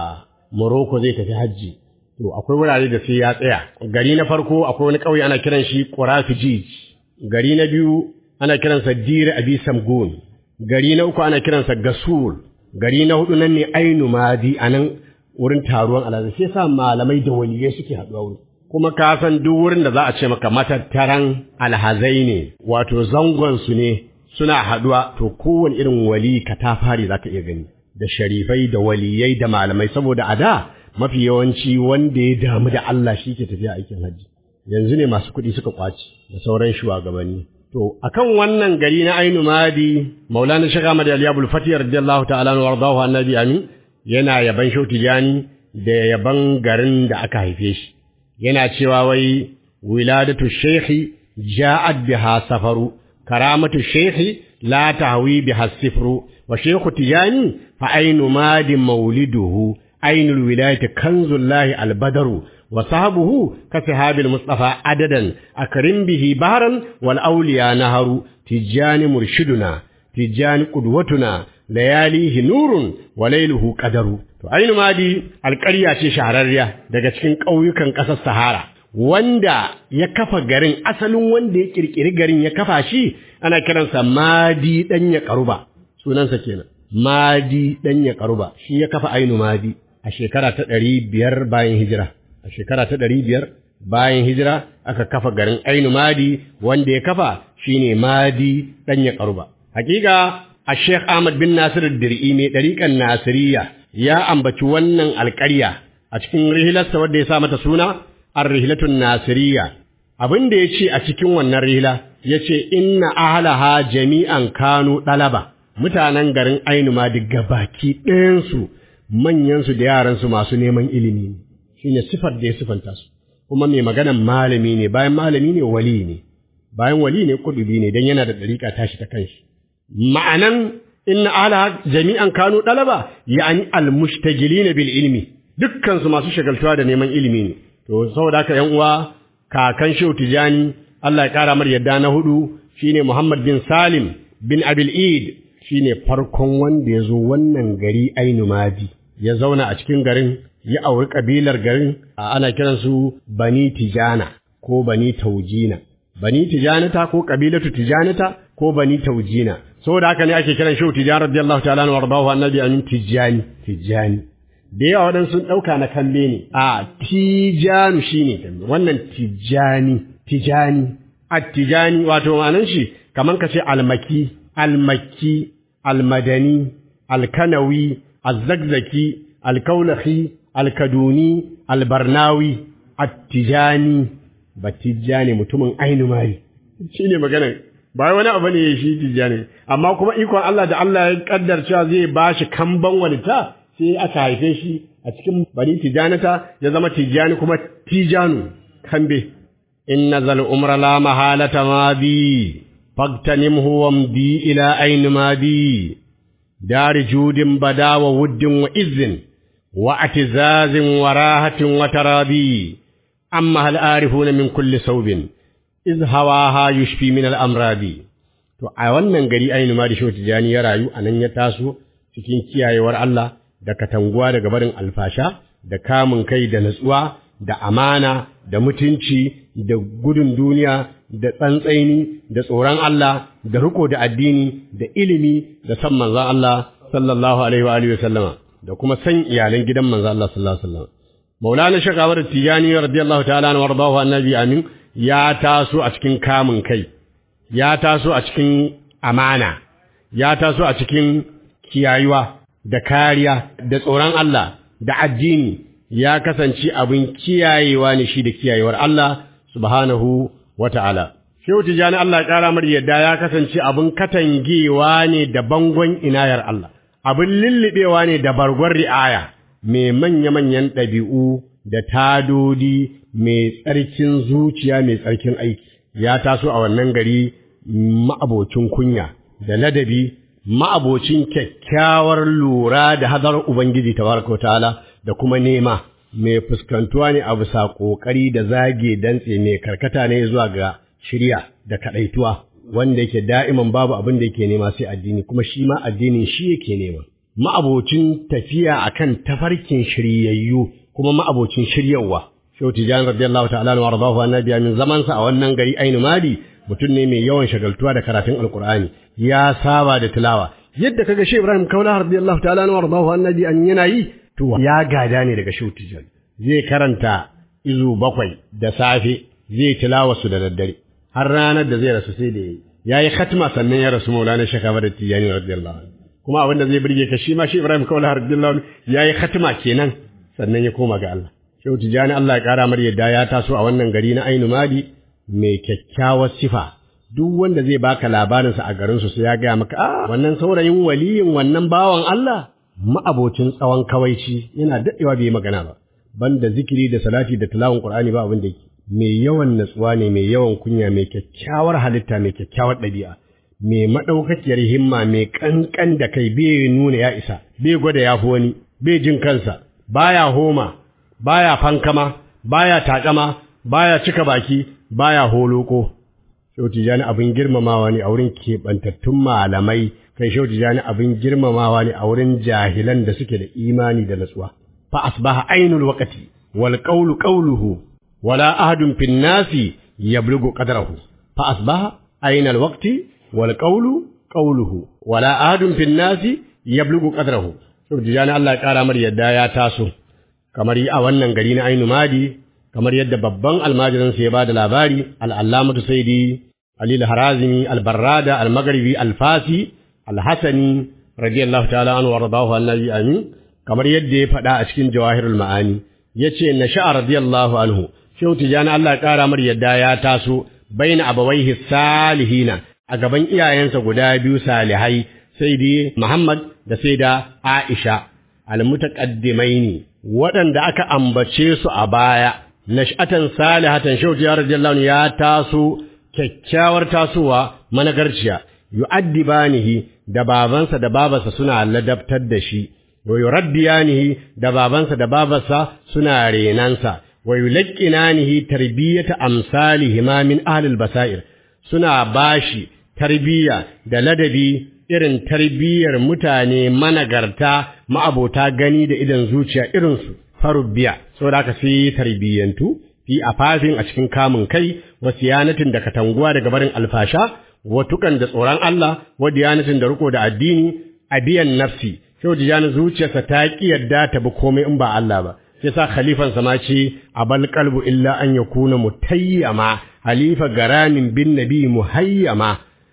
Morocco zai tafi hajji. To akwai wurare da sai ya tsaya. Gari na farko akwai wani ƙauye ana kiran shi Qurafijij. Gari na biyu ana kiransa Dir Abi Samgun. Gari na uku ana kiransa Gasul. Gari na hudu nan ne Ainu Madi anan wurin taruwan alhazai sai sa malamai da waliyai suke haɗuwa wuri. Kuma ka san duk wurin da za a ce maka matattaran alhazai ne wato zangon su ne suna haɗuwa to kowane irin wali katafari za ka iya gani. Da sharifai da waliyai da malamai saboda a da mafi yawanci wanda ya damu da Allah shi ke tafiya aikin hajji yanzu ne masu kuɗi suka kwaci da sauran shugabanni to akan wannan gari na Ainu Madi Maulana Sheikh Ahmad Ali Abdul Fatih radiyallahu ta'ala anhu wardahu annabi amin yana yaban Shauti Jani da yaban garin da aka haife shi yana cewa wai wiladatu shaykhi ja'at biha safaru karamatu shaykhi la tahwi biha sifru wa shaykhu tijani fa ainu madi mauliduhu عين الولاية كنز الله البدر وصحبه كصحاب المصطفى عددا أكرم به بحرا والأولياء نهر تجان مرشدنا تجان قدوتنا لياليه نور وليله قدر عين مادي القرية شهرارية daga cikin ƙauyukan ƙasar Sahara wanda ya kafa garin asalin wanda ya kirkiri garin ya kafa shi ana kiransa Madi dan ya karuba sunansa kenan Madi dan ya karuba shi ya kafa Ainu Madi a shekara ta ɗari biyar bayan hijira a shekara ta ɗari biyar bayan hijira aka kafa garin ainu madi wanda ya kafa shine madi ɗan ya ƙaruba hakika a sheikh ahmad bin nasir dir'i mai ɗariƙan nasiriya ya ambaci wannan alƙarya a cikin rihilarsa wadda ya sa mata suna ar-rihilatun nasiriya abin da ya ce a cikin wannan rihila ya ce inna ahlaha jami'an kanu ɗalaba mutanen garin ainu madi gabaki ɗayansu manyansu da yaransu masu neman ilimi ne shi ne sifar da ya sifanta su kuma mai maganan malami ne bayan malami ne wali ne bayan wali ne kudubi ne don yana da ɗariƙa tashi ta kanshi ma'anan inna ala jami'an kanu ɗalaba ya'ani almushtagilina bil ilmi dukkansu masu shagaltuwa da neman ilimi ne to saboda haka yan uwa kakan shehu tijani Allah ya kara mar yadda na hudu shine Muhammad bin Salim bin Abil Id shine farkon wanda ya zo wannan gari Ainu Madi ya zauna a cikin garin ya auri kabilar garin a ana kiransu Bani Tijana ko Bani Taujina Bani Tijanata ko kabilatu Tijanata ko Bani Taujina saboda haka ne ake kiran Shehu Tijan radiyallahu ta'ala anhu wardahu annabi amin Tijani Tijani da yawa waɗansu sun ɗauka na kalle ne a Tijanu shine wannan Tijani Tijani At-Tijani wato ma'anan shi kaman ka ce almaki almakki almadani alkanawi azzagzaki alkaulahi alkaduni albarnawi attijani batijani mutumin ainu mari shi ne maganar ba wani abu ne shi tijjani amma kuma ikon Allah da Allah ya kaddar cewa zai ba shi kamban walita sai aka haife shi a cikin bani tijanata ya zama tijjani kuma tijanu kambe inna zal umra la mahalata madi fagtanimhu wamdi ila ayn madi dar judin bada wa wuddin wa izzin wa atizazin wa rahatin wa tarabi amma hal arifuna min kulli saubin iz hawaha yushfi min al amradi to a wannan gari ainu ma da shi tijani ya rayu anan ya taso cikin kiyayewar Allah da katanguwa daga barin alfasha da kamun kai da natsuwa da amana da mutunci da gudun duniya da tsantsaini da tsoron Allah da riko da addini da ilimi da san manzon Allah sallallahu alaihi wa alihi wa sallama da kuma san iyalan gidan manzon Allah sallallahu alaihi wa sallam Maulana Shakawar Tijani radiyallahu ta'ala anhu wardahu annabi amin ya taso a cikin kamun kai ya taso a cikin amana ya taso a cikin kiyayuwa da kariya da tsoron Allah da addini ya kasance abin kiyayewa ne shi da kiyayewar Allah subhanahu wa ta'ala. Shehu Tijjani Allah ya ƙara mar yadda ya kasance abin katangewa ne da bangon inayar Allah, abin lullubewa ne da bargon ri'aya, mai manya-manyan ɗabi'u da tadodi mai tsarkin zuciya mai tsarkin aiki. Ya taso a wannan gari ma'abocin kunya da ladabi ma'abocin kyakkyawar lura da hadar Ubangiji tabaraka ta'ala da kuma nema mai fuskantuwa ne a bisa ƙoƙari da zage dantse mai karkata ne zuwa ga shirya da kaɗaituwa wanda yake da'iman babu abin da yake nema sai addini kuma shi ma addinin shi yake nema ma'abocin tafiya akan tafarkin shiryayyu kuma ma'abocin shiryawa Shehu Tijjani radiyallahu ta'ala wa radahu annabi min zamansa a wannan gari Ainu Madi mutum ne mai yawan shagaltuwa da karatun Alkur'ani ya saba da tilawa yadda kaga Shehu Ibrahim Kaula radiyallahu ta'ala wa radahu annabi an yana yi to ya gada ne daga Shehu Tijjani zai karanta izu bakwai da safe zai tilawa su da daddare har ranar da zai rasu sai da yayi yayi khatma sannan ya rasu Maulana Sheikh Ahmad Tijjani radiyallahu anhu kuma abin da zai burge ka shi ma Shehu Ibrahim Kaula radiyallahu anhu yayi khatma kenan sannan ya koma ga Allah Shehu Tijjani Allah ya kara mar yadda ya taso a wannan gari na Ainu Madi mai kyakkyawar sifa duk wanda zai baka labarinsa a garinsu sai ya gaya maka a wannan saurayin waliyin wannan bawan Allah ma'abocin tsawon kawaici yana daɗewa bai magana ba banda zikiri da salati da tilawun Qur'ani ba abin da yake mai yawan natsuwa ne mai yawan kunya mai kyakkyawar halitta mai kyakkyawar ɗabi'a mai maɗaukakiyar himma mai ƙanƙan da kai bai nuna ya isa bai gwada ya fi wani bai jin kansa baya homa baya fankama baya taƙama baya cika baki baya holoko Shehu Tijjani abin girmamawa ne a wurin keɓantattun malamai kai Shehu Tijjani abin girmamawa ne a wurin jahilan da suke da imani da natsuwa fa asbaha ainul waqti wal qawlu qawluhu wala ahadun fin nasi yablughu qadrahu fa asbaha ainul waqti wal qawlu qawluhu wala ahadun fin nasi yablughu qadrahu Shehu Tijjani Allah ya kara mar yadda ya taso kamar yi a wannan gari na Ainu Madi kamar yadda babban almajirinsa ya ba da labari al'allamatu saidi alil harazimi albarrada almagaribi alfasi alhassani radiyallahu ta'ala an wardahu annabi amin kamar yadda ya faɗa a cikin jawahirul ma'ani ya ce na sha'a radiyallahu anhu shehu tijani Allah ƙara mar yadda ya taso baina abawaihi salihina a gaban iyayensa guda biyu salihai sai dai Muhammad da sai da Aisha almutaqaddimaini waɗanda aka ambace su a baya nash'atan salihatan shauti ya radiyallahu ya taso kyakkyawar tasowa managarciya yu'addibanihi da babansa da babarsa suna ladabtar da shi wa yuraddiyanihi da babansa da babarsa suna renansa wa yulaqqinanihi tarbiyata amsalihima min ahli basair suna bashi tarbiyya da ladabi irin tarbiyyar mutane managarta ma'abota gani da idan zuciya irinsu farubbiya saboda haka sai tarbiyyantu fi afafin a cikin kamun kai wa siyanatin da katanguwa daga barin alfasha wa tukan da tsoron Allah wa diyanatin da riko da addini a biyan nafsi sai dijana zuciyarsa ta ki yadda ta bi komai in ba Allah ba sai sa khalifan sa ma ce abal qalbu illa an yakuna mutayyama halifa garanin bin nabi muhayyama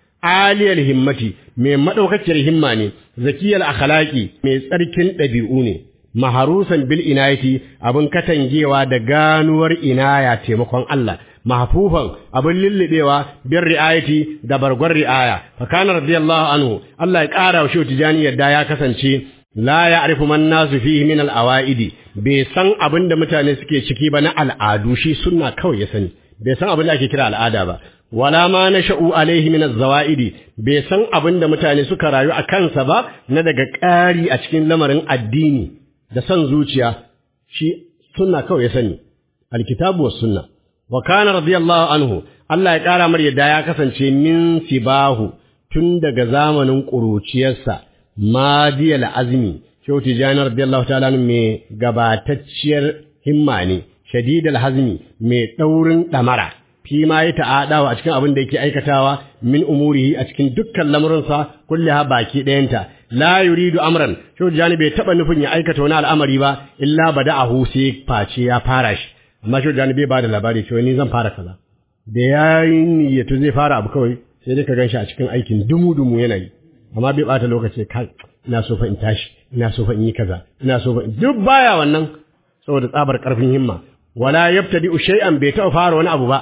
aliyal himmati mai madaukakiyar himma ne zakiyal akhlaqi mai tsarkin ɗabi'u ne maharusan bil inayati abin katangewa da ganuwar inaya taimakon Allah mahfufan abin lillibewa bin ri'ayati da bargon ri'aya fa kana radiyallahu anhu Allah ya kara wa shi tijani yadda ya kasance la ya'rifu man nasu fihi min al-awaidi bai san abin da mutane suke ciki ba na al'adu shi sunna kawai ya sani bai san abin da ake kira al'ada ba wala ma nasha'u alaihi min az-zawaidi bai san abin da mutane suka rayu a kansa ba na daga ƙari a cikin lamarin addini da son zuciya shi sunna kawai ya sani alkitabu was sunna wa kana radiyallahu anhu Allah ya ƙara mar yadda ya kasance min sibahu tun daga zamanin ƙuruciyarsa madiyal azmi shehu tijani radiyallahu ta'ala mai gabatacciyar himma ne shadidal hazmi mai ɗaurin ɗamara fi ma ya ta'adawa a cikin abin da yake aikatawa min umurihi a cikin dukkan lamurinsa kulliha baki ɗayanta la yuridu amran shehu tijani bai taɓa nufin ya aikata wani al'amari ba illa bada'ahu sai face ya fara shi amma shehu tijani bai ba da labari cewa ni zan fara kaza da ya yi niyyatu zai fara abu kawai sai dai ka gan shi a cikin aikin dumu-dumu yana yi amma bai bata lokaci kai ina so fa in tashi ina so fa in yi kaza ina so fa duk baya wannan saboda tsabar karfin himma wala yabtadi shay'an bai taɓa fara wani abu ba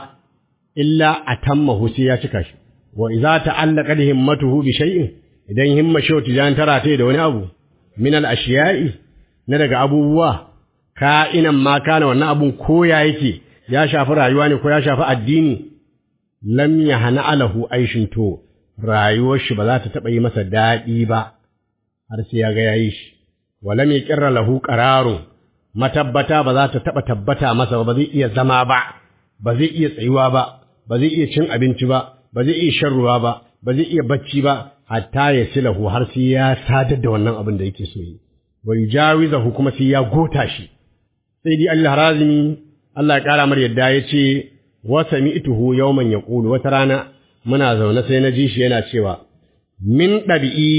illa atammahu sai ya cika shi wa idza ta'allaqa himmatuhu bi shay'in idan himma shi tijan tara ta da wani abu min al ashiya'i na daga abubuwa ka'inan ma kana wannan abun koya yake ya shafi rayuwa ne ko ya shafi addini lam yahna alahu aishin to rayuwar shi ba za ta taɓa yi masa daɗi ba har sai ya ga yayi shi wala mai kirra lahu qararun matabbata ba za ta taɓa tabbata masa ba zai iya zama ba ba zai iya tsayuwa ba ba zai iya cin abinci ba ba zai iya shan ruwa ba ba zai iya bacci ba hatta ya silahu har sai ya sadar da wannan abin da yake so yi wa yujawizahu kuma sai ya gota shi sai dai Allah razimi Allah ya kara mar yadda ya ce wa sami'tuhu yawman yaqulu wata rana muna zaune sai na ji shi yana cewa min ɗabi'i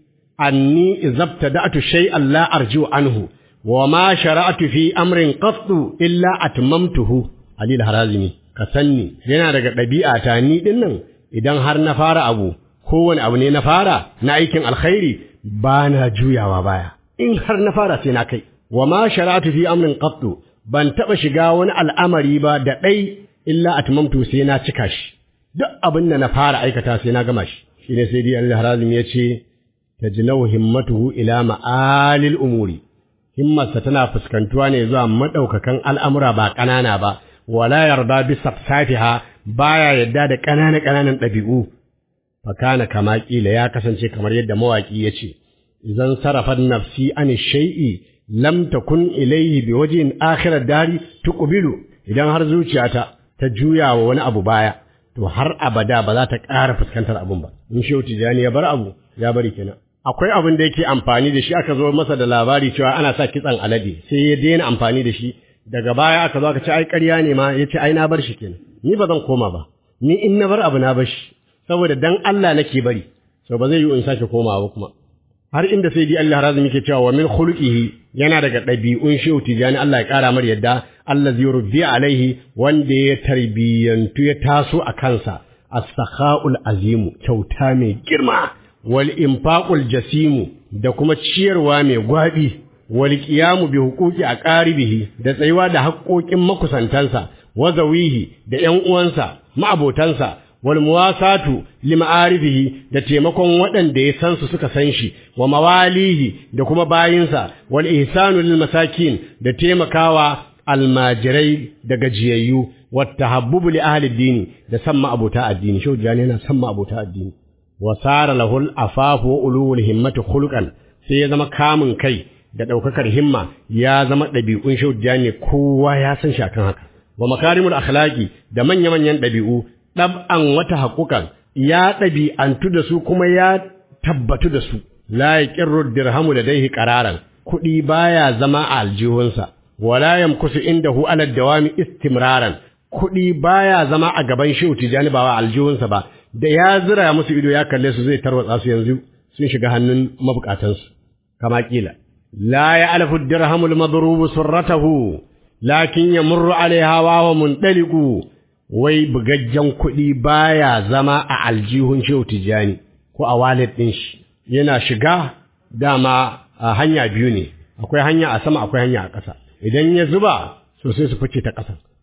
anni izabta da'atu shay'an la arju anhu wa ma shara'atu fi amrin qattu illa atmamtuhu ali harazimi ka sanni yana daga ɗabi'a ta ni din nan idan har na fara abu kowane abu ne na fara na aikin alkhairi ba na juyawa baya in har na fara sai na kai wa ma shara'atu fi amrin qattu ban taɓa shiga wani al'amari ba da ɗai illa atmamtu sai na cika shi duk abin da na fara aikata sai na gama shi shi ne sai dai Allah Harazim ya ce tajnau himmatuhu ila ma'alil umuri himmarsa tana fuskantuwa ne zuwa madaukakan al'amura ba ƙanana ba wala yarda bi safsafiha baya yadda da ƙanana ƙananan ɗabi'u fa kana kama kila ya kasance kamar yadda mawaki ya ce idan sarafat nafsi an shay'i lam takun ilayhi bi wajhin akhirat dari tuqbilu idan har zuciyata ta juya wa wani abu baya to har abada ba za ta ƙara fuskantar abun ba in shehu tijani ya bar abu ya bari kenan akwai abin da yake amfani da shi aka zo masa da labari cewa ana sa kitsan alade sai ya daina amfani da shi daga baya aka zo aka ce ai ƙarya ne ma ya ce ai na bar shi kenan ni ba zan koma ba ni in na bar abu na bar shi saboda dan Allah nake bari so ba zai yi in sake komawa ba kuma har inda sai dai Allah razumi yake cewa wa min khuluqihi yana daga ɗabi'un shehu tijani Allah ya ƙara mar yadda Allah zai rubbi alaihi wanda ya tarbiyyantu ya taso a kansa as-sakha'ul azimu kyauta mai girma wal infaqul jasimu da kuma ciyarwa mai gwabi wal qiyamu bi huquqi aqaribihi da tsayuwa da haƙoƙin makusantansa wa zawihi da ƴan uwansa ma'abotansa wal muwasatu lima'arifihi da taimakon waɗanda ya san su suka san shi wa mawalihi da kuma bayinsa wal ihsanu lil masakin da taimakawa almajirai da gajiyayyu wata habbubu li ahli dini da san ma'abota addini shehu jani yana san ma'abota addini wa sara lahul afafu wa ulul himmati khuluqan sai ya zama kamun kai da daukakar himma ya zama ɗabi'un shehu jani kowa ya san shi akan haka wa makarimul akhlaqi da manya manyan ɗabi'u ɗab'an wata haƙuƙan ya ɗabi'antu da su kuma ya tabbatu da su la yaqirru dirhamu ladaihi qararan kuɗi baya zama a aljihunsa wala yamkusu indahu ala dawami istimraran kuɗi baya zama a gaban shehu tijani ba wa aljihunsa ba da ya zira musu ido ya kalle su zai tarwatsa su yanzu sun shiga hannun mabukatansu kama kila la ya alafu dirhamul madrubu surratahu lakin yamurru alaiha wa mundaliqu wai bugaggen kuɗi baya zama a aljihun shehu tijani ko a wallet ɗin shi yana shiga dama a hanya biyu ne akwai hanya a sama akwai hanya a ƙasa idan ya zuba so sai su fice ta ƙasa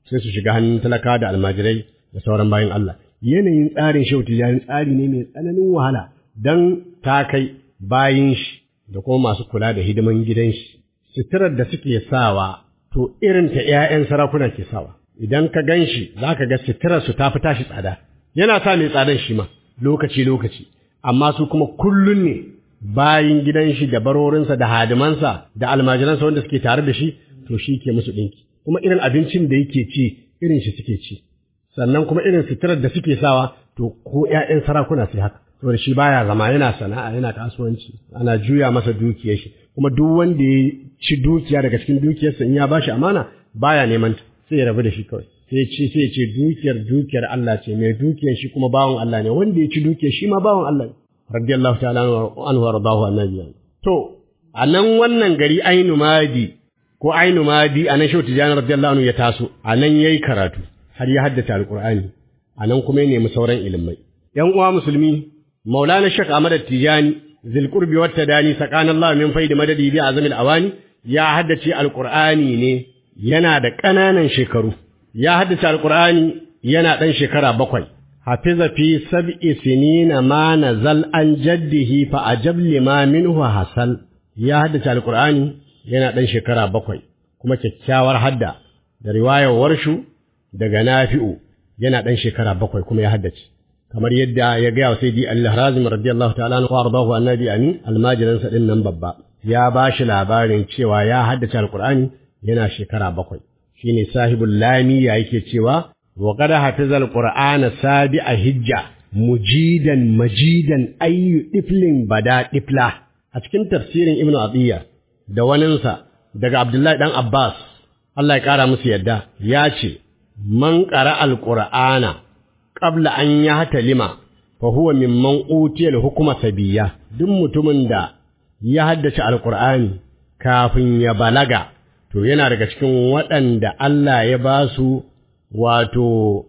sai su shiga hannun talaka da almajirai da sauran bayan Allah yanayin tsarin shehu tijani tsari ne mai tsananin wahala dan ta kai bayin shi da kuma masu kula da hidiman gidan shi suturar da suke sawa to irin ta ƴaƴan sarakuna ke sawa idan ka gan shi za ka ga suturar su ta fi tashi tsada yana sa mai tsadan shi ma lokaci lokaci amma su kuma kullun ne bayin gidan shi da barorinsa da hadimansa da almajiransa wanda suke tare da shi to shi ke musu ɗinki kuma irin abincin da yake ci irin shi suke ci sannan kuma irin suturar da suke sawa to ko ƴaƴan sarakuna sai haka saboda shi baya zama yana sana'a yana kasuwanci ana juya masa dukiyar shi kuma duk wanda ya ci dukiya daga cikin dukiyarsa in ya bashi amana baya neman ta sai ya rabu da shi kawai sai ya ce sai ya ce dukiyar dukiyar Allah ce mai dukiyar shi kuma bawan Allah ne wanda ya ci dukiyar shi ma bawan Allah ne radiyallahu ta'ala anhu wa radahu annabi to a nan wannan gari ainu madi ko ainu madi a nan shautu janar radiyallahu anhu ya taso a nan yayi karatu har ya haddace alqur'ani a nan kuma ya nemi sauran ilimai yan uwa musulmi maulana shek ahmad tijani zil qurbi wat tadani sakana allah min faidi madadi bi azamil awani ya haddace alqur'ani ne yana da ƙananan shekaru ya haddace alqur'ani yana ɗan shekara bakwai hafiza fi sab'i sinina ma nazal an jaddihi fa ajab lima minhu hasal ya haddace alqur'ani yana ɗan shekara bakwai kuma kyakkyawar hadda da riwayar warshu daga nafi'u yana ɗan shekara bakwai kuma ya haddace kamar yadda ya gaya wa sayyidi al-harazim radiyallahu ta'ala anhu wardahu annabi amin almajiransa din nan babba ya ba shi labarin cewa ya haddace alqur'ani yana shekara bakwai shine sahibul lamiya yake cewa wa qad hafiza alqur'ana sabi'a hijja mujidan majidan ayyu diflin bada difla a cikin tafsirin ibnu atiyya da waninsa daga abdullahi dan abbas Allah ya kara musu yadda ya ce man qara alqur'ana qabla an yahtalima fa huwa mimman utiya al-hukma sabiyya duk mutumin da ya haddace alqur'ani kafin ya balaga to yana daga cikin waɗanda Allah ya ba su wato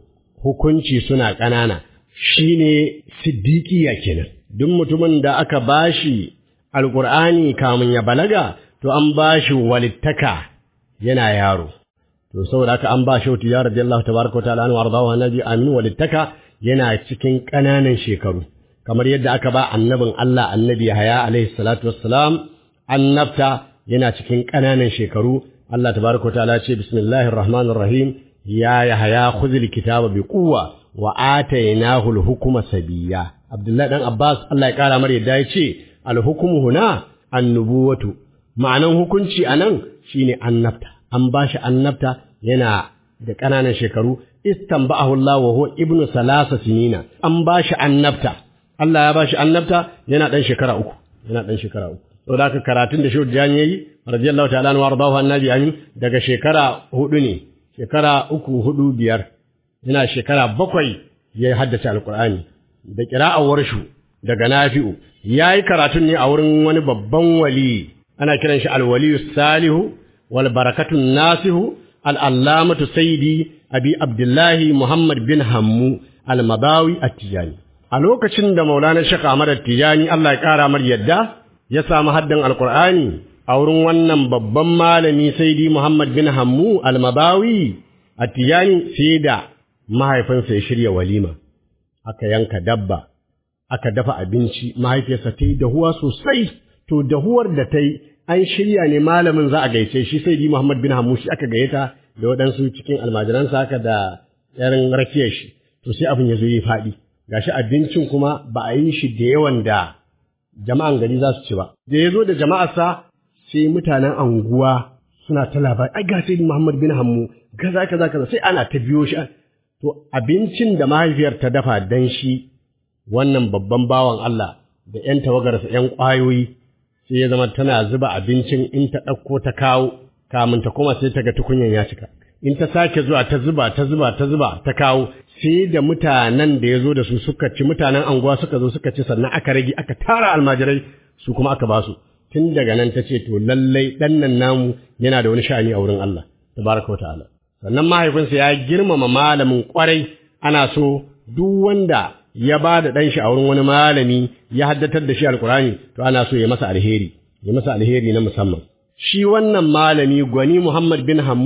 hukunci suna ƙanana shine siddiqiya kenan duk mutumin da aka bashi alqur'ani kamun ya balaga to an bashi walittaka yana yaro to saboda haka an ba shi wata ya radiyallahu tabaraka ta'ala anhu wardahu annabi amin walittaka yana cikin ƙananan shekaru kamar yadda aka ba annabin Allah annabi Yahaya alaihi salatu wassalam annabta yana cikin ƙananan shekaru Allah tabaraka ta'ala ce bismillahir rahmanir rahim ya Yahaya khudhil kitaba bi quwwa wa atainahu al-hukma sabiyya Abdullahi dan Abbas Allah ya kara mar yadda ya ce al-hukmu huna annubuwatu ma'anan hukunci anan shine annabta an bashi annabta yana da ƙananan shekaru istanba'ahu Allah wa huwa ibnu salasa sinina an bashi annabta Allah ya bashi annabta yana dan shekara uku yana dan shekara uku saboda haka karatun da Shehu Jani yayi radiyallahu ta'ala anhu wardahu annabi amin daga shekara hudu ne shekara uku hudu biyar yana shekara bakwai ya haddace alqur'ani da qira'ar warshu daga nafi'u yayi karatun ne a wurin wani babban wali ana kiran shi alwaliyu salihu wal barakatun nasihu al'allamatu saidi abi abdullahi muhammad bin hammu al-mabawi at-tijani a lokacin da maulana shaka ahmad at-tijani Allah ya kara mar yadda ya samu haddan alqur'ani a wurin wannan babban malami saidi muhammad bin hammu al-mabawi at-tijani sai da mahaifinsa ya shirya walima aka yanka dabba aka dafa abinci mahaifiyarsa ta yi dahuwa sosai to dahuwar da ta yi an shirya ne malamin za a gaice shi sai di Muhammad bin Hamushi aka gayyata da waɗansu cikin almajiransa haka da yaran rakiyar shi to sai abin ya zo yi faɗi gashi abincin kuma ba a yi shi da yawan da jama'an gari za su ci ba da ya zo da jama'arsa sai mutanen anguwa suna ta labari ai ga sai Muhammad bin Hammu kaza kaza kaza sai ana ta biyo shi to abincin da mahaifiyar ta dafa dan shi wannan babban bawan Allah da ƴan tawagarsa ƴan ƙwayoyi sai ya zama tana zuba abincin in ta ɗauko ta kawo kamun ta kuma sai ta ga tukunyan ya cika in ta sake zuwa ta zuba ta zuba ta zuba ta kawo sai da mutanen da ya zo da su suka ci mutanen anguwa suka zo suka ci sannan aka rage aka tara almajirai su kuma aka ba su tun daga nan ta ce to lallai ɗan nan namu yana da wani sha'ani a wurin Allah tabaraka wa ta'ala sannan mahaifinsa ya girmama malamin kwarai ana so duk wanda ya ba da ɗan shi a wurin wani malami ya haddatar da shi alkurani to ana so ya masa alheri ya masa alheri na musamman shi wannan malami gwani Muhammad bin Hammu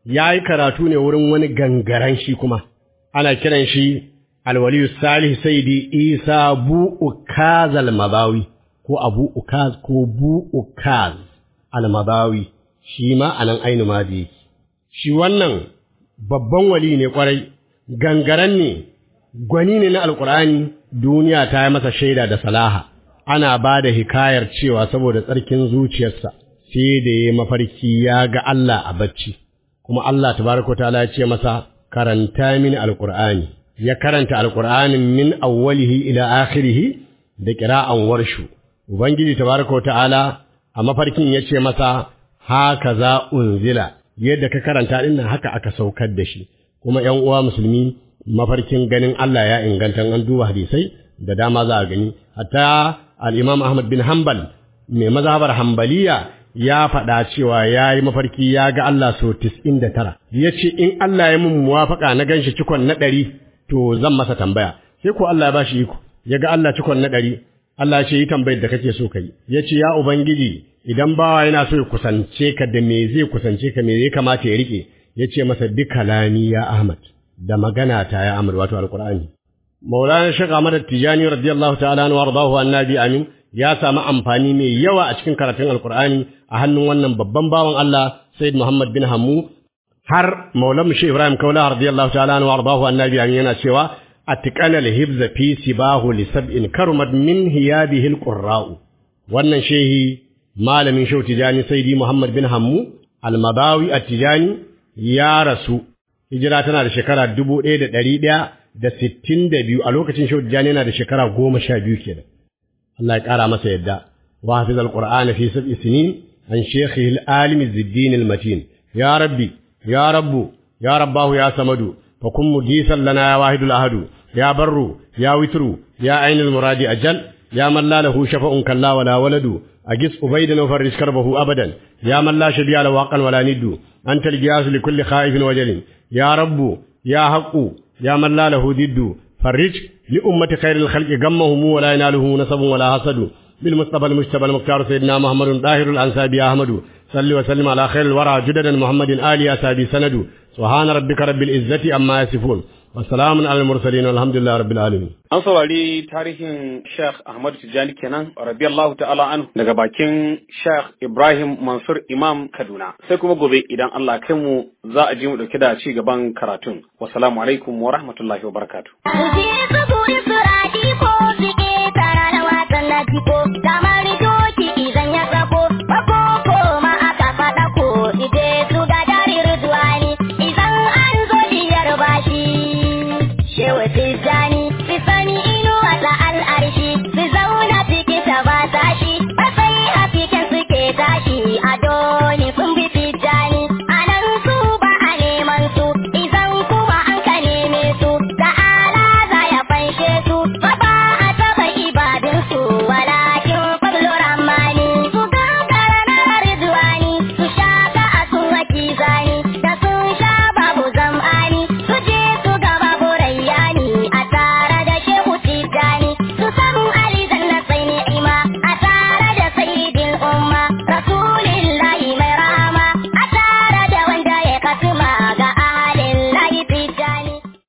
ya yi karatu ne wurin wani gangaren shi kuma ana kiran shi alwaliyu salih saidi isa bu ukaz almabawi ko abu ukaz ko bu ukaz almabawi shi ma anan ainu ma da yake shi wannan babban wali ne kwarai gangaren ne gwani ne na alkur'ani duniya ta yi masa shaida da salaha ana ba da hikayar cewa saboda tsarkin zuciyarsa sai da ya mafarki ya ga Allah a bacci kuma Allah tabaraka ta'ala ya ce masa karanta mini alkur'ani ya karanta alkur'anin min awwalihi ila akhirih da qira'an warshu ubangiji tabaraka ta'ala a mafarkin ya ce masa haka za unzila yadda ka karanta din nan haka aka saukar da shi kuma ƴan uwa musulmi mafarkin ganin Allah ya inganta an duba hadisai da dama za a gani hatta al-Imam Ahmad bin Hanbal mai mazhabar Hanbaliya ya faɗa cewa ya yi mafarki ya ga Allah so tis'in da tara ya ce in Allah ya mun muwafaka na ganshi cikon na ɗari to zan masa tambaya sai ko Allah ya bashi iko ya ga Allah cikon na ɗari Allah ya ce yi tambayar da kake so kai ya ce ya ubangiji idan bawa yana so ya kusance ka da me zai kusance ka me zai kamata ya rike ya ce masa duk kalami ya Ahmad da magana ta ya Ahmad wato alqur'ani Maulana Sheikh Ahmad Tijani radiyallahu ta'ala anhu wardahu annabi amin ya samu amfani mai yawa a cikin karatun alqur'ani a hannun wannan babban bawan Allah Sayyid Muhammad bin Hammu har Maulam Sheikh Ibrahim Kaula radiyallahu ta'ala anhu wardahu annabi amin yana cewa atqana al-hibza fi sibahu li sab'in karumat min hiyadihi al-qurra'u wannan shehi malamin Sheikh Tijani Sayyidi Muhammad bin Hammu al-Madawi at-Tijani ya rasu hijira tana da shekara dubu ɗaya da ɗari ɗaya da sittin da biyu a lokacin Shehu Tijjani yana da shekara goma sha biyu kenan. Allah ya ƙara masa yadda. Wa hafiz al-Qur'an fi sab'i sinin an shekhi al-alim ziddin al-matin. Ya Rabbi, ya Rabbu, ya Rabbahu ya Samadu, fa kun mugisan lana ya wahidul ahadu, ya Barru, ya Witru, ya ainul muradi ajal, ya man la lahu shafa'un kalla wala waladu, أجس أبيدا وفرج كربه أبدا يا من لا شبيه له واقا ولا ند أنت الجياس لكل خائف وجل يا رب يا حق يا من لا له ضد فرج لأمة خير الخلق غمهم ولا يناله نسب ولا حسد بالمصطفى المجتبى المختار سيدنا محمد طاهر الأنسابي أحمد صل وسلم على خير الورى جددا محمد آل أسابي سند سبحان ربك رب العزة أما يصفون وسلام على المرسلين والحمد لله رب العالمين An saurari tarihin Sheikh Ahmad Tijjani kenan radiyallahu ta'ala anhu daga bakin Sheikh Ibrahim Mansur Imam Kaduna. Sai kuma gobe idan Allah kai mu za a ji mu dauke da ci gaban karatun. Wassalamu alaikum wa rahmatullahi wa barakatuh. Su je su buɗe su raɗi ko su ƙetara da wasan na ko, dama